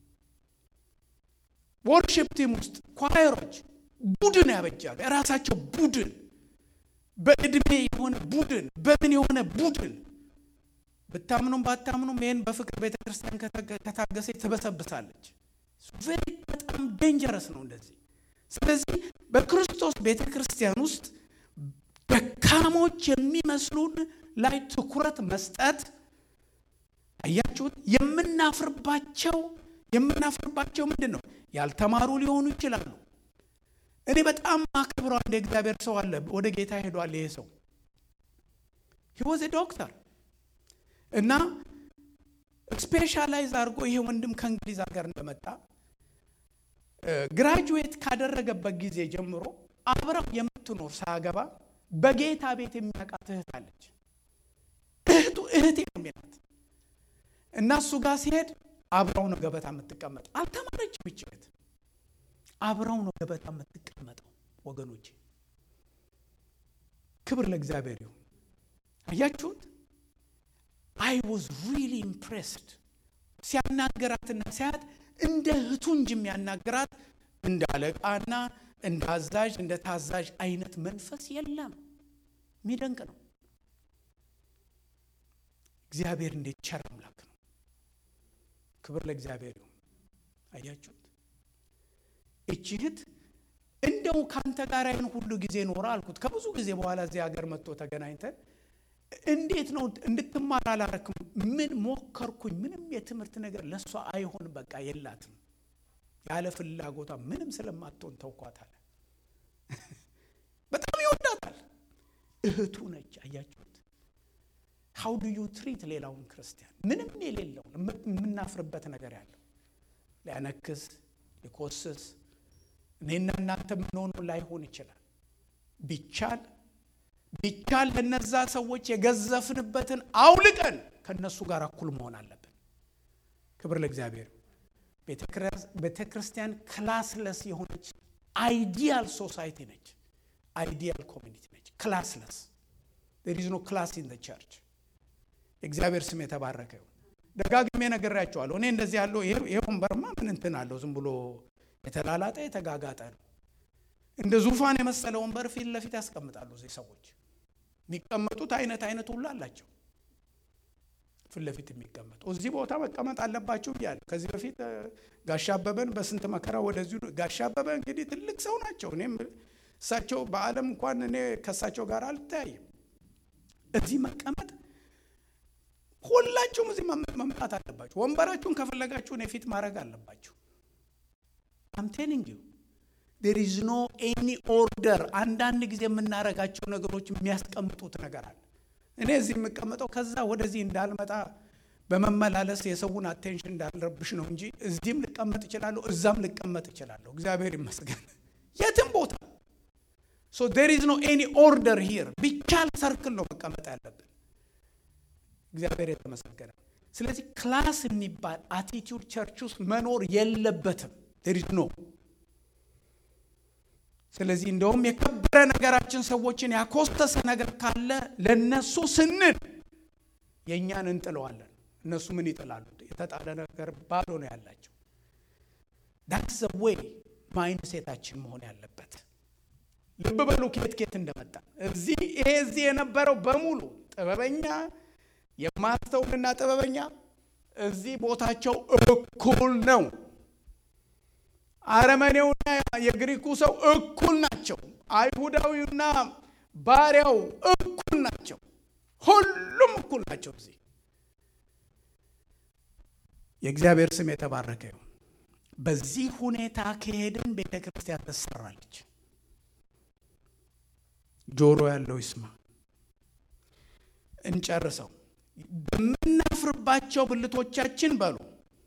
ወርሽፕ ቲም ውስጥ ኳየሮች ቡድን ያበጃሉ። የራሳቸው ቡድን በእድሜ የሆነ ቡድን በምን የሆነ ቡድን ብታምኑም ባታምኑም ይህን በፍቅር ቤተ ክርስቲያን ከታገሰች ትበሰብሳለች። ቬሪ በጣም ዴንጀረስ ነው እንደዚህ። ስለዚህ በክርስቶስ ቤተ ክርስቲያን ውስጥ ደካሞች የሚመስሉን ላይ ትኩረት መስጠት አያችሁት? የምናፍርባቸው የምናፍርባቸው ምንድን ነው? ያልተማሩ ሊሆኑ ይችላሉ። እኔ በጣም ማክብረው አንድ የእግዚአብሔር ሰው አለ። ወደ ጌታ ሄዷል። ይሄ ሰው ሂወዝ ዶክተር እና ስፔሻላይዝ አድርጎ ይሄ ወንድም ከእንግሊዝ ሀገር እንደመጣ ግራጁዌት ካደረገበት ጊዜ ጀምሮ አብረው የምትኖር ሳያገባ በጌታ ቤት የሚያውቃት እህት አለች። እህቱ እህቴ ነው የሚላት እና እሱ ጋር ሲሄድ አብረው ነው ገበታ የምትቀመጠው። አልተማረችም ይች እህት። አብረው ነው ገበታ የምትቀመጠው። ወገኖች ክብር ለእግዚአብሔር ይሁን። አያችሁት? አይ ዋዝ ሪሊ ኢምፕሬስድ ሲያናገራትና ሲያት እንደ እህቱ እንጂ የሚያናገራት እንደ አለቃና እንደ አዛዥ እንደ ታዛዥ አይነት መንፈስ የለም። የሚደንቅ ነው። እግዚአብሔር እንዴት ቸር አምላክ ነው። ክብር ለእግዚአብሔር ይሁን። አያችሁት? እቺ እህት እንደው ካንተ ጋር ይህን ሁሉ ጊዜ ኖረ አልኩት። ከብዙ ጊዜ በኋላ እዚህ ሀገር መጥቶ ተገናኝተን እንዴት ነው እንድትማር አላረክም? ምን ሞከርኩኝ፣ ምንም የትምህርት ነገር ለእሷ አይሆን በቃ የላትም። ያለ ፍላጎቷ ምንም ስለማትሆን ተውኳታል። በጣም ይወዳታል። እህቱ ነች። አያችሁት? ሀው ዱ ዩ ትሪት ሌላውን ክርስቲያን ምንም የሌለውን የምናፍርበት ነገር ያለው ሊያነክስ ሊኮስስ እኔና እናንተ የምንሆነው ላይሆን ይችላል። ቢቻል ቢቻል ለነዛ ሰዎች የገዘፍንበትን አውልቀን ከነሱ ጋር እኩል መሆን አለብን። ክብር ለእግዚአብሔር። ቤተ ክርስቲያን ክላስለስ የሆነች አይዲያል ሶሳይቲ ነች። አይዲያል ኮሚኒቲ ነች። ክላስለስ ዜር ኢዝ ኖ ክላስ ኢን ቸርች። የእግዚአብሔር ስም የተባረከ ይሁን። ደጋግሜ ነግሬያቸዋለሁ። እኔ እንደዚህ ያለው ይሄ ወንበርማ ምን እንትን አለው? ዝም ብሎ የተላላጠ የተጋጋጠ ነው። እንደ ዙፋን የመሰለ ወንበር ፊት ለፊት ያስቀምጣሉ። እዚህ ሰዎች የሚቀመጡት አይነት አይነት ሁሉ አላቸው። ፊት ለፊት የሚቀመጡ እዚህ ቦታ መቀመጥ አለባችሁ ብያለሁ። ከዚህ በፊት ጋሻ አበበን በስንት መከራ ወደዚሁ ጋሻ አበበ እንግዲህ ትልቅ ሰው ናቸው። እኔም እሳቸው በዓለም እንኳን እኔ ከእሳቸው ጋር አልተያይም። እዚህ መቀመጥ ሁላችሁም እዚህ መምጣት አለባችሁ። ወንበራችሁን ከፈለጋችሁ እኔ ፊት ማድረግ አለባችሁ። አም ቴሊንግ ዩ ዴር ኢዝ ኖ ኤኒ ኦርደር። አንዳንድ ጊዜ የምናረጋቸው ነገሮች የሚያስቀምጡት ነገር አለ። እኔ እዚህ የምቀመጠው ከዛ ወደዚህ እንዳልመጣ በመመላለስ የሰውን አቴንሽን እንዳልረብሽ ነው እንጂ እዚህም ልቀመጥ እችላለሁ፣ እዛም ልቀመጥ እችላለሁ። እግዚአብሔር ይመስገን የትም ቦታ ሶ ዴር ኢዝ ኖ ኤኒ ኦርደር ሂር። ቢቻል ሰርክል ነው መቀመጥ ያለብን። እግዚአብሔር የተመሰገነ። ስለዚህ ክላስ የሚባል አቲቲዩድ ቸርች ውስጥ መኖር የለበትም። ዴር ኢዝ ኖ ስለዚህ እንደውም የከበረ ነገራችን ሰዎችን ያኮስተሰ ነገር ካለ ለነሱ ስንል የእኛን እንጥለዋለን። እነሱ ምን ይጥላሉ? የተጣለ ነገር ባዶ ነው ያላቸው። ዳትስ ዘ ዌይ ማይንድ ሴታችን መሆን ያለበት። ልብ በሉ ኬት ኬት እንደመጣ እዚህ ይሄ እዚህ የነበረው በሙሉ ጥበበኛ የማስተውልና ጥበበኛ እዚህ ቦታቸው እኩል ነው። አረመኔውና የግሪኩ ሰው እኩል ናቸው። አይሁዳዊውና ባሪያው እኩል ናቸው። ሁሉም እኩል ናቸው። እዚህ የእግዚአብሔር ስም የተባረከ ይሁን። በዚህ ሁኔታ ከሄድን ቤተ ክርስቲያን ትሰራለች። ጆሮ ያለው ይስማ። እንጨርሰው። በምናፍርባቸው ብልቶቻችን በሉ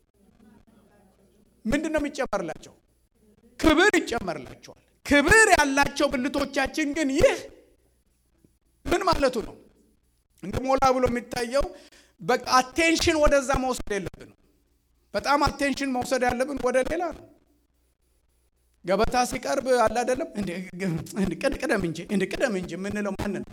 ምንድን ነው የሚጨመርላቸው? ክብር ይጨመርላቸዋል። ክብር ያላቸው ብልቶቻችን ግን ይህ ምን ማለቱ ነው? እንደ ሞላ ብሎ የሚታየው በቃ አቴንሽን ወደዛ መውሰድ የለብንም። በጣም አቴንሽን መውሰድ ያለብን ወደ ሌላ ነው። ገበታ ሲቀርብ አለ አይደለም ቅደም እንጂ እንደ ቅደም እንጂ የምንለው ማን ነው?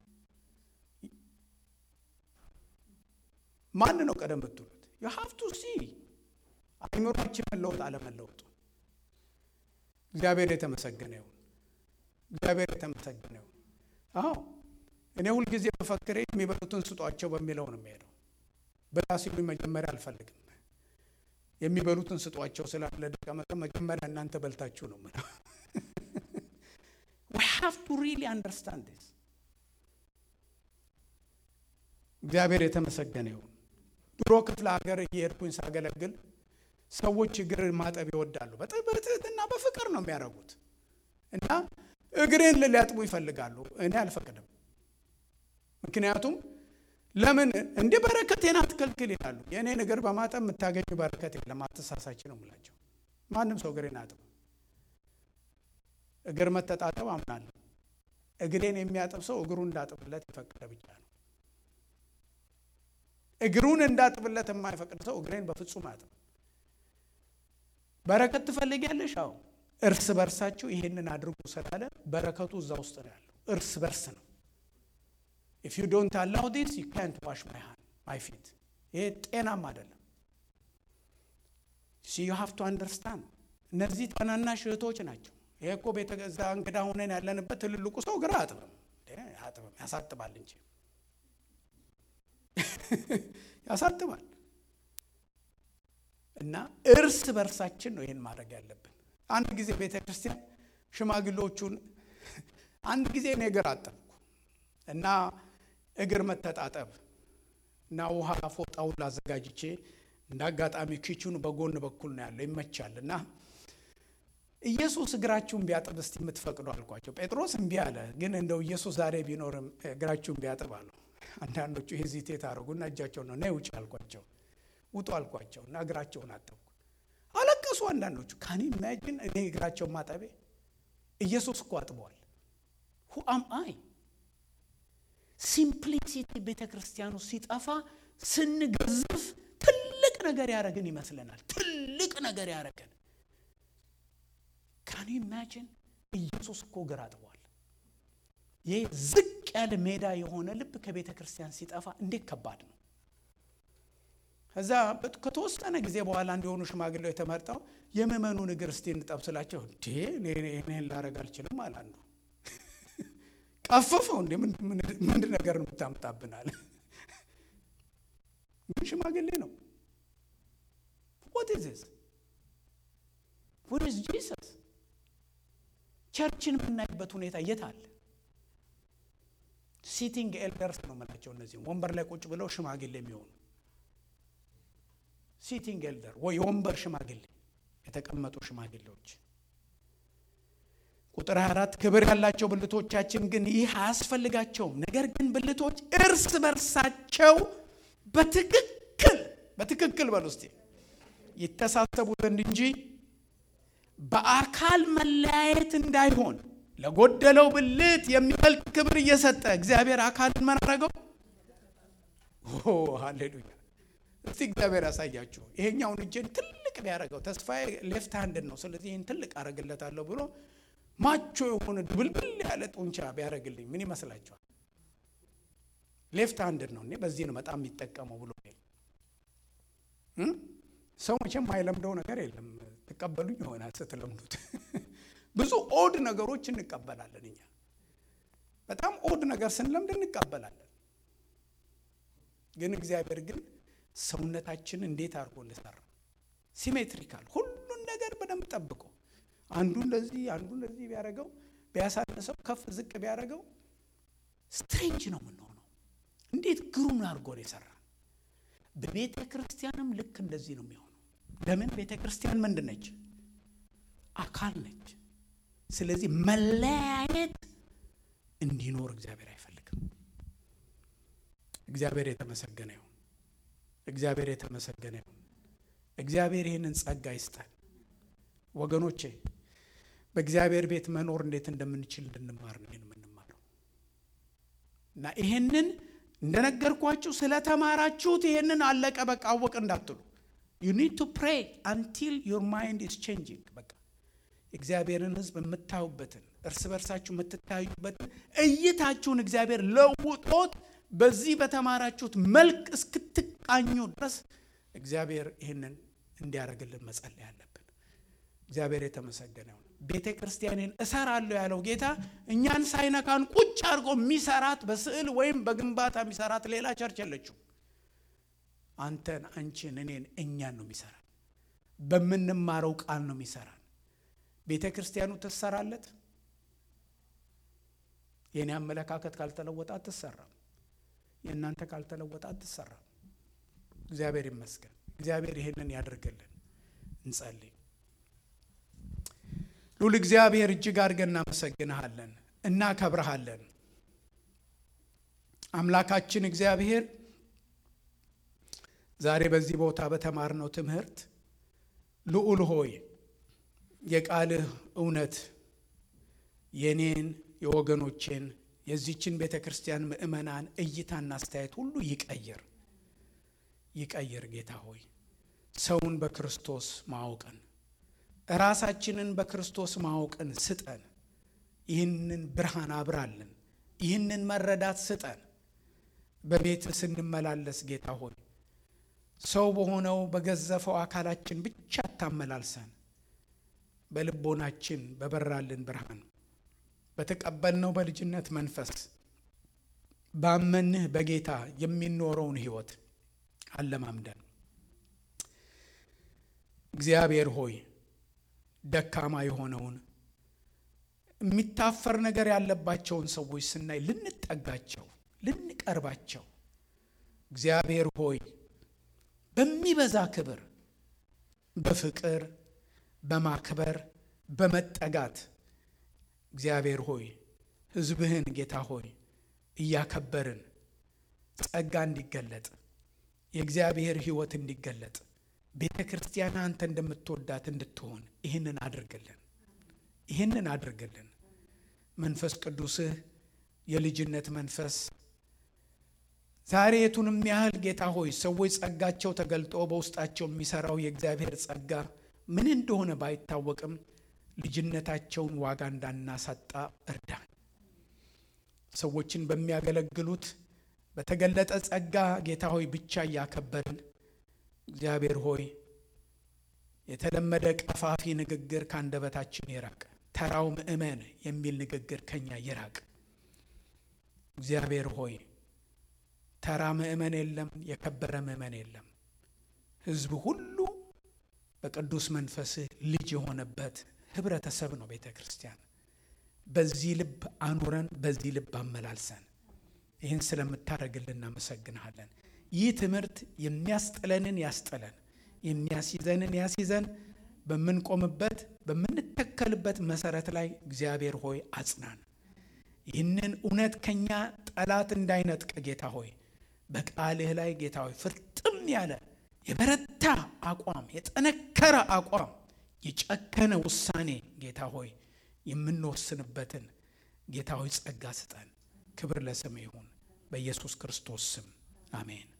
ማን ነው ቀደም ብትሉት? ዩ ሃቭ ቱ ሲ አይምሯችን መለወጥ አለመለወጡ። እግዚአብሔር የተመሰገነ ይሁን። እግዚአብሔር የተመሰገነ ይሁን። አዎ እኔ ሁልጊዜ መፈክሬ የሚበሉትን ስጧቸው በሚለው ነው የሚሄደው። ብላ ሲሉኝ መጀመሪያ አልፈልግም። የሚበሉትን ስጧቸው ስላለ ደቀ መዝሙር መጀመሪያ እናንተ በልታችሁ ነው የምለው። ዊ ሃቭ ቱ ሪሊ አንደርስታንድ ዲስ። እግዚአብሔር የተመሰገነ ይሁን። ድሮ ክፍለ ሀገር እየሄድኩኝ ሳገለግል ሰዎች እግር ማጠብ ይወዳሉ። በትህትና በፍቅር ነው የሚያደርጉት እና እግሬን ሊያጥቡ ይፈልጋሉ። እኔ አልፈቅድም። ምክንያቱም ለምን እንደ በረከቴን አትከልክል ይላሉ። የእኔን እግር በማጠብ የምታገኙ በረከት የለም። አትሳሳች ነው የምላቸው። ማንም ሰው እግሬን አጥብ። እግር መተጣጠብ አምናለሁ። እግሬን የሚያጥብ ሰው እግሩን እንዳጥብለት የፈቀደ ብቻ ነው። እግሩን እንዳጥብለት የማይፈቅድ ሰው እግሬን በፍጹም አጥብ። በረከት ትፈልጊያለሽ? አዎ። እርስ በርሳችሁ ይሄንን አድርጉ ስላለ በረከቱ እዛ ውስጥ ነው ያለው። እርስ በርስ ነው። ኢፍ ዩ ዶንት አላው ዲስ ዩ ካንት ዋሽ ማይ ሃንድ ማይ ፊት። ይሄ ጤናም አይደለም። ሲ ዩ ሃቭ ቱ አንደርስታንድ። እነዚህ ታናናሽ እህቶች ናቸው። ይሄ እኮ ቤተ ገዛ እንግዳ ሆነን ያለንበት ትልልቁ ሰው ግራ አጥብም አጥብም ያሳጥባል እንጂ ያሳጥባል። እና እርስ በርሳችን ነው ይህን ማድረግ ያለብን። አንድ ጊዜ ቤተ ክርስቲያን ሽማግሌዎቹን አንድ ጊዜ እኔ እግር አጠብኩ እና እግር መተጣጠብ እና ውሃ ፎጣውን አዘጋጅቼ እንደ አጋጣሚ ኪችኑ በጎን በኩል ነው ያለው ይመቻል። እና ኢየሱስ እግራችሁን ቢያጥብ እስቲ የምትፈቅዱ አልኳቸው። ጴጥሮስ እምቢ አለ። ግን እንደው ኢየሱስ ዛሬ ቢኖርም እግራችሁን ቢያጥብ አሉ። አንዳንዶቹ ሄዚቴት አደረጉና እጃቸው ነው ነይ ውጭ አልኳቸው። ውጡ አልኳቸው እና እግራቸውን አጠብኩ። አለቀሱ አንዳንዶቹ። ካኒ ኢማጂን እኔ እግራቸውን ማጠቤ ኢየሱስ እኮ አጥበዋል። ሁ አም አይ ሲምፕሊሲቲ ቤተ ክርስቲያኑ ሲጠፋ ስንገዝፍ ትልቅ ነገር ያደረግን ይመስለናል። ትልቅ ነገር ያደረግን ካኒ ኢማጂን ኢየሱስ እኮ እግር አጥቧል። ይህ ዝቅ ያለ ሜዳ የሆነ ልብ ከቤተ ክርስቲያን ሲጠፋ እንዴት ከባድ ነው። ከዛ ከተወሰነ ጊዜ በኋላ እንዲሆኑ ሽማግሌው የተመርጠው የምእመኑን እግር እስቲ እንጠብ ስላቸው እንዴ ይህን ላደርግ አልችልም አለ አንዱ። ቀፈፈው እንዴ ምንድን ነገር ነው የምታምጣብናል? ግን ሽማግሌ ነው። what is this what is Jesus ቸርችን የምናይበት ሁኔታ የት አለ? ሲቲንግ ኤልደርስ ነው የምላቸው። እነዚህም ወንበር ላይ ቁጭ ብለው ሽማግሌ የሚሆኑ ሲቲንግ ኤልደር ወይ የወንበር ሽማግሌ የተቀመጡ ሽማግሌዎች። ቁጥር 24 ክብር ያላቸው ብልቶቻችን ግን ይህ አያስፈልጋቸውም። ነገር ግን ብልቶች እርስ በርሳቸው በትክክል በትክክል በል ውስጤ ይተሳሰቡ ዘንድ እንጂ በአካል መለያየት እንዳይሆን ለጎደለው ብልት የሚበልጥ ክብር እየሰጠ እግዚአብሔር አካልን ምን አደረገው? ሃሌሉያ! እስቲ እግዚአብሔር ያሳያችሁ። ይሄኛውን እጄን ትልቅ ቢያደርገው ተስፋዬ ሌፍት ሃንድን ነው፣ ስለዚህ ይህን ትልቅ አደርግለታለሁ ብሎ ማቾ የሆነ ድብልብል ያለ ጡንቻ ቢያደርግልኝ ምን ይመስላችኋል? ሌፍት ሃንድን ነው እኔ በዚህ ነው በጣም የሚጠቀመው ብሎ ሰው መቼም የማይለምደው ነገር የለም። ትቀበሉኝ ይሆናል ስትለምዱት። ብዙ ኦድ ነገሮች እንቀበላለን እኛ በጣም ኦድ ነገር ስንለምድ እንቀበላለን። ግን እግዚአብሔር ግን ሰውነታችን እንዴት አድርጎ እንደሰራ ሲሜትሪካል፣ ሁሉን ነገር በደንብ ጠብቆ አንዱ እንደዚህ አንዱ እንደዚህ ቢያደርገው ቢያሳንሰው፣ ከፍ ዝቅ ቢያደርገው ስትሬንጅ ነው የምንሆነው። እንዴት ግሩም አድርጎ ነው የሰራ። በቤተ ክርስቲያንም ልክ እንደዚህ ነው የሚሆነው። ለምን ቤተ ክርስቲያን ምንድን ነች? አካል ነች። ስለዚህ መለያየት እንዲኖር እግዚአብሔር አይፈልግም። እግዚአብሔር የተመሰገነ ይሁን። እግዚአብሔር የተመሰገነ ይሁን። እግዚአብሔር ይህንን ጸጋ ይስጣል። ወገኖቼ በእግዚአብሔር ቤት መኖር እንዴት እንደምንችል እንድንማር ነው ይህን የምንማረው እና ይህንን እንደነገርኳችሁ ስለተማራችሁት ይህንን አለቀ በቃ አወቅ እንዳትሉ ዩ ኒድ ቱ ፕሬይ አንቲል ዩር ማይንድ ኢዝ ቼንጂንግ በቃ እግዚአብሔርን ሕዝብ የምታዩበትን እርስ በርሳችሁ የምትታዩበትን እይታችሁን እግዚአብሔር ለውጦት በዚህ በተማራችሁት መልክ እስክትቃኙ ድረስ እግዚአብሔር ይህንን እንዲያደርግልን መጸለይ አለብን። እግዚአብሔር የተመሰገነ ይሁን። ቤተ ክርስቲያኔን እሰራለሁ ያለው ጌታ እኛን ሳይነካን ቁጭ አድርጎ የሚሰራት በስዕል ወይም በግንባታ የሚሰራት ሌላ ቸርች የለችው። አንተን፣ አንቺን፣ እኔን እኛን ነው የሚሰራን። በምንማረው ቃል ነው የሚሰራን። ቤተ ክርስቲያኑ ትሰራለት። የእኔ አመለካከት ካልተለወጠ አትሰራም። የእናንተ ካልተለወጠ አትሰራም። እግዚአብሔር ይመስገን። እግዚአብሔር ይህንን ያደርግልን። እንጸልይ። ሉል እግዚአብሔር እጅግ አድርገን እናመሰግንሃለን፣ እናከብረሃለን። አምላካችን እግዚአብሔር ዛሬ በዚህ ቦታ በተማርነው ትምህርት ልዑል ሆይ የቃልህ እውነት የኔን የወገኖቼን የዚችን ቤተ ክርስቲያን ምእመናን እይታና አስተያየት ሁሉ ይቀይር ይቀይር። ጌታ ሆይ ሰውን በክርስቶስ ማወቅን ራሳችንን በክርስቶስ ማወቅን ስጠን። ይህንን ብርሃን አብራልን። ይህንን መረዳት ስጠን። በቤት ስንመላለስ ጌታ ሆይ ሰው በሆነው በገዘፈው አካላችን ብቻ አታመላልሰን። በልቦናችን በበራልን ብርሃን በተቀበልነው በልጅነት መንፈስ ባመንህ በጌታ የሚኖረውን ሕይወት አለማምደን። እግዚአብሔር ሆይ ደካማ የሆነውን የሚታፈር ነገር ያለባቸውን ሰዎች ስናይ ልንጠጋቸው፣ ልንቀርባቸው እግዚአብሔር ሆይ በሚበዛ ክብር፣ በፍቅር፣ በማክበር፣ በመጠጋት እግዚአብሔር ሆይ ሕዝብህን ጌታ ሆይ እያከበርን ጸጋ እንዲገለጥ የእግዚአብሔር ሕይወት እንዲገለጥ ቤተ ክርስቲያን አንተ እንደምትወዳት እንድትሆን ይህንን አድርግልን፣ ይህንን አድርግልን። መንፈስ ቅዱስህ የልጅነት መንፈስ ዛሬ የቱንም ያህል ጌታ ሆይ ሰዎች ጸጋቸው ተገልጦ በውስጣቸው የሚሰራው የእግዚአብሔር ጸጋ ምን እንደሆነ ባይታወቅም ልጅነታቸውን ዋጋ እንዳናሳጣ እርዳን። ሰዎችን በሚያገለግሉት በተገለጠ ጸጋ ጌታ ሆይ ብቻ እያከበርን እግዚአብሔር ሆይ የተለመደ ቀፋፊ ንግግር ከአንደበታችን ይራቅ። ተራው ምእመን የሚል ንግግር ከኛ ይራቅ። እግዚአብሔር ሆይ ተራ ምእመን የለም፣ የከበረ ምእመን የለም። ሕዝብ ሁሉ በቅዱስ መንፈስህ ልጅ የሆነበት ህብረተሰብ ነው ቤተ ክርስቲያን። በዚህ ልብ አኑረን፣ በዚህ ልብ አመላልሰን። ይህን ስለምታደርግልን እናመሰግንሃለን። ይህ ትምህርት የሚያስጥለንን ያስጥለን፣ የሚያስይዘንን ያስይዘን። በምንቆምበት በምንተከልበት መሰረት ላይ እግዚአብሔር ሆይ አጽናን። ይህንን እውነት ከኛ ጠላት እንዳይነጥቅ ጌታ ሆይ በቃልህ ላይ ጌታ ሆይ ፍርጥም ያለ የበረታ አቋም፣ የጠነከረ አቋም፣ የጨከነ ውሳኔ ጌታ ሆይ የምንወስንበትን ጌታ ሆይ ጸጋ ስጠን። ክብር ለስም ይሁን በኢየሱስ ክርስቶስ ስም አሜን።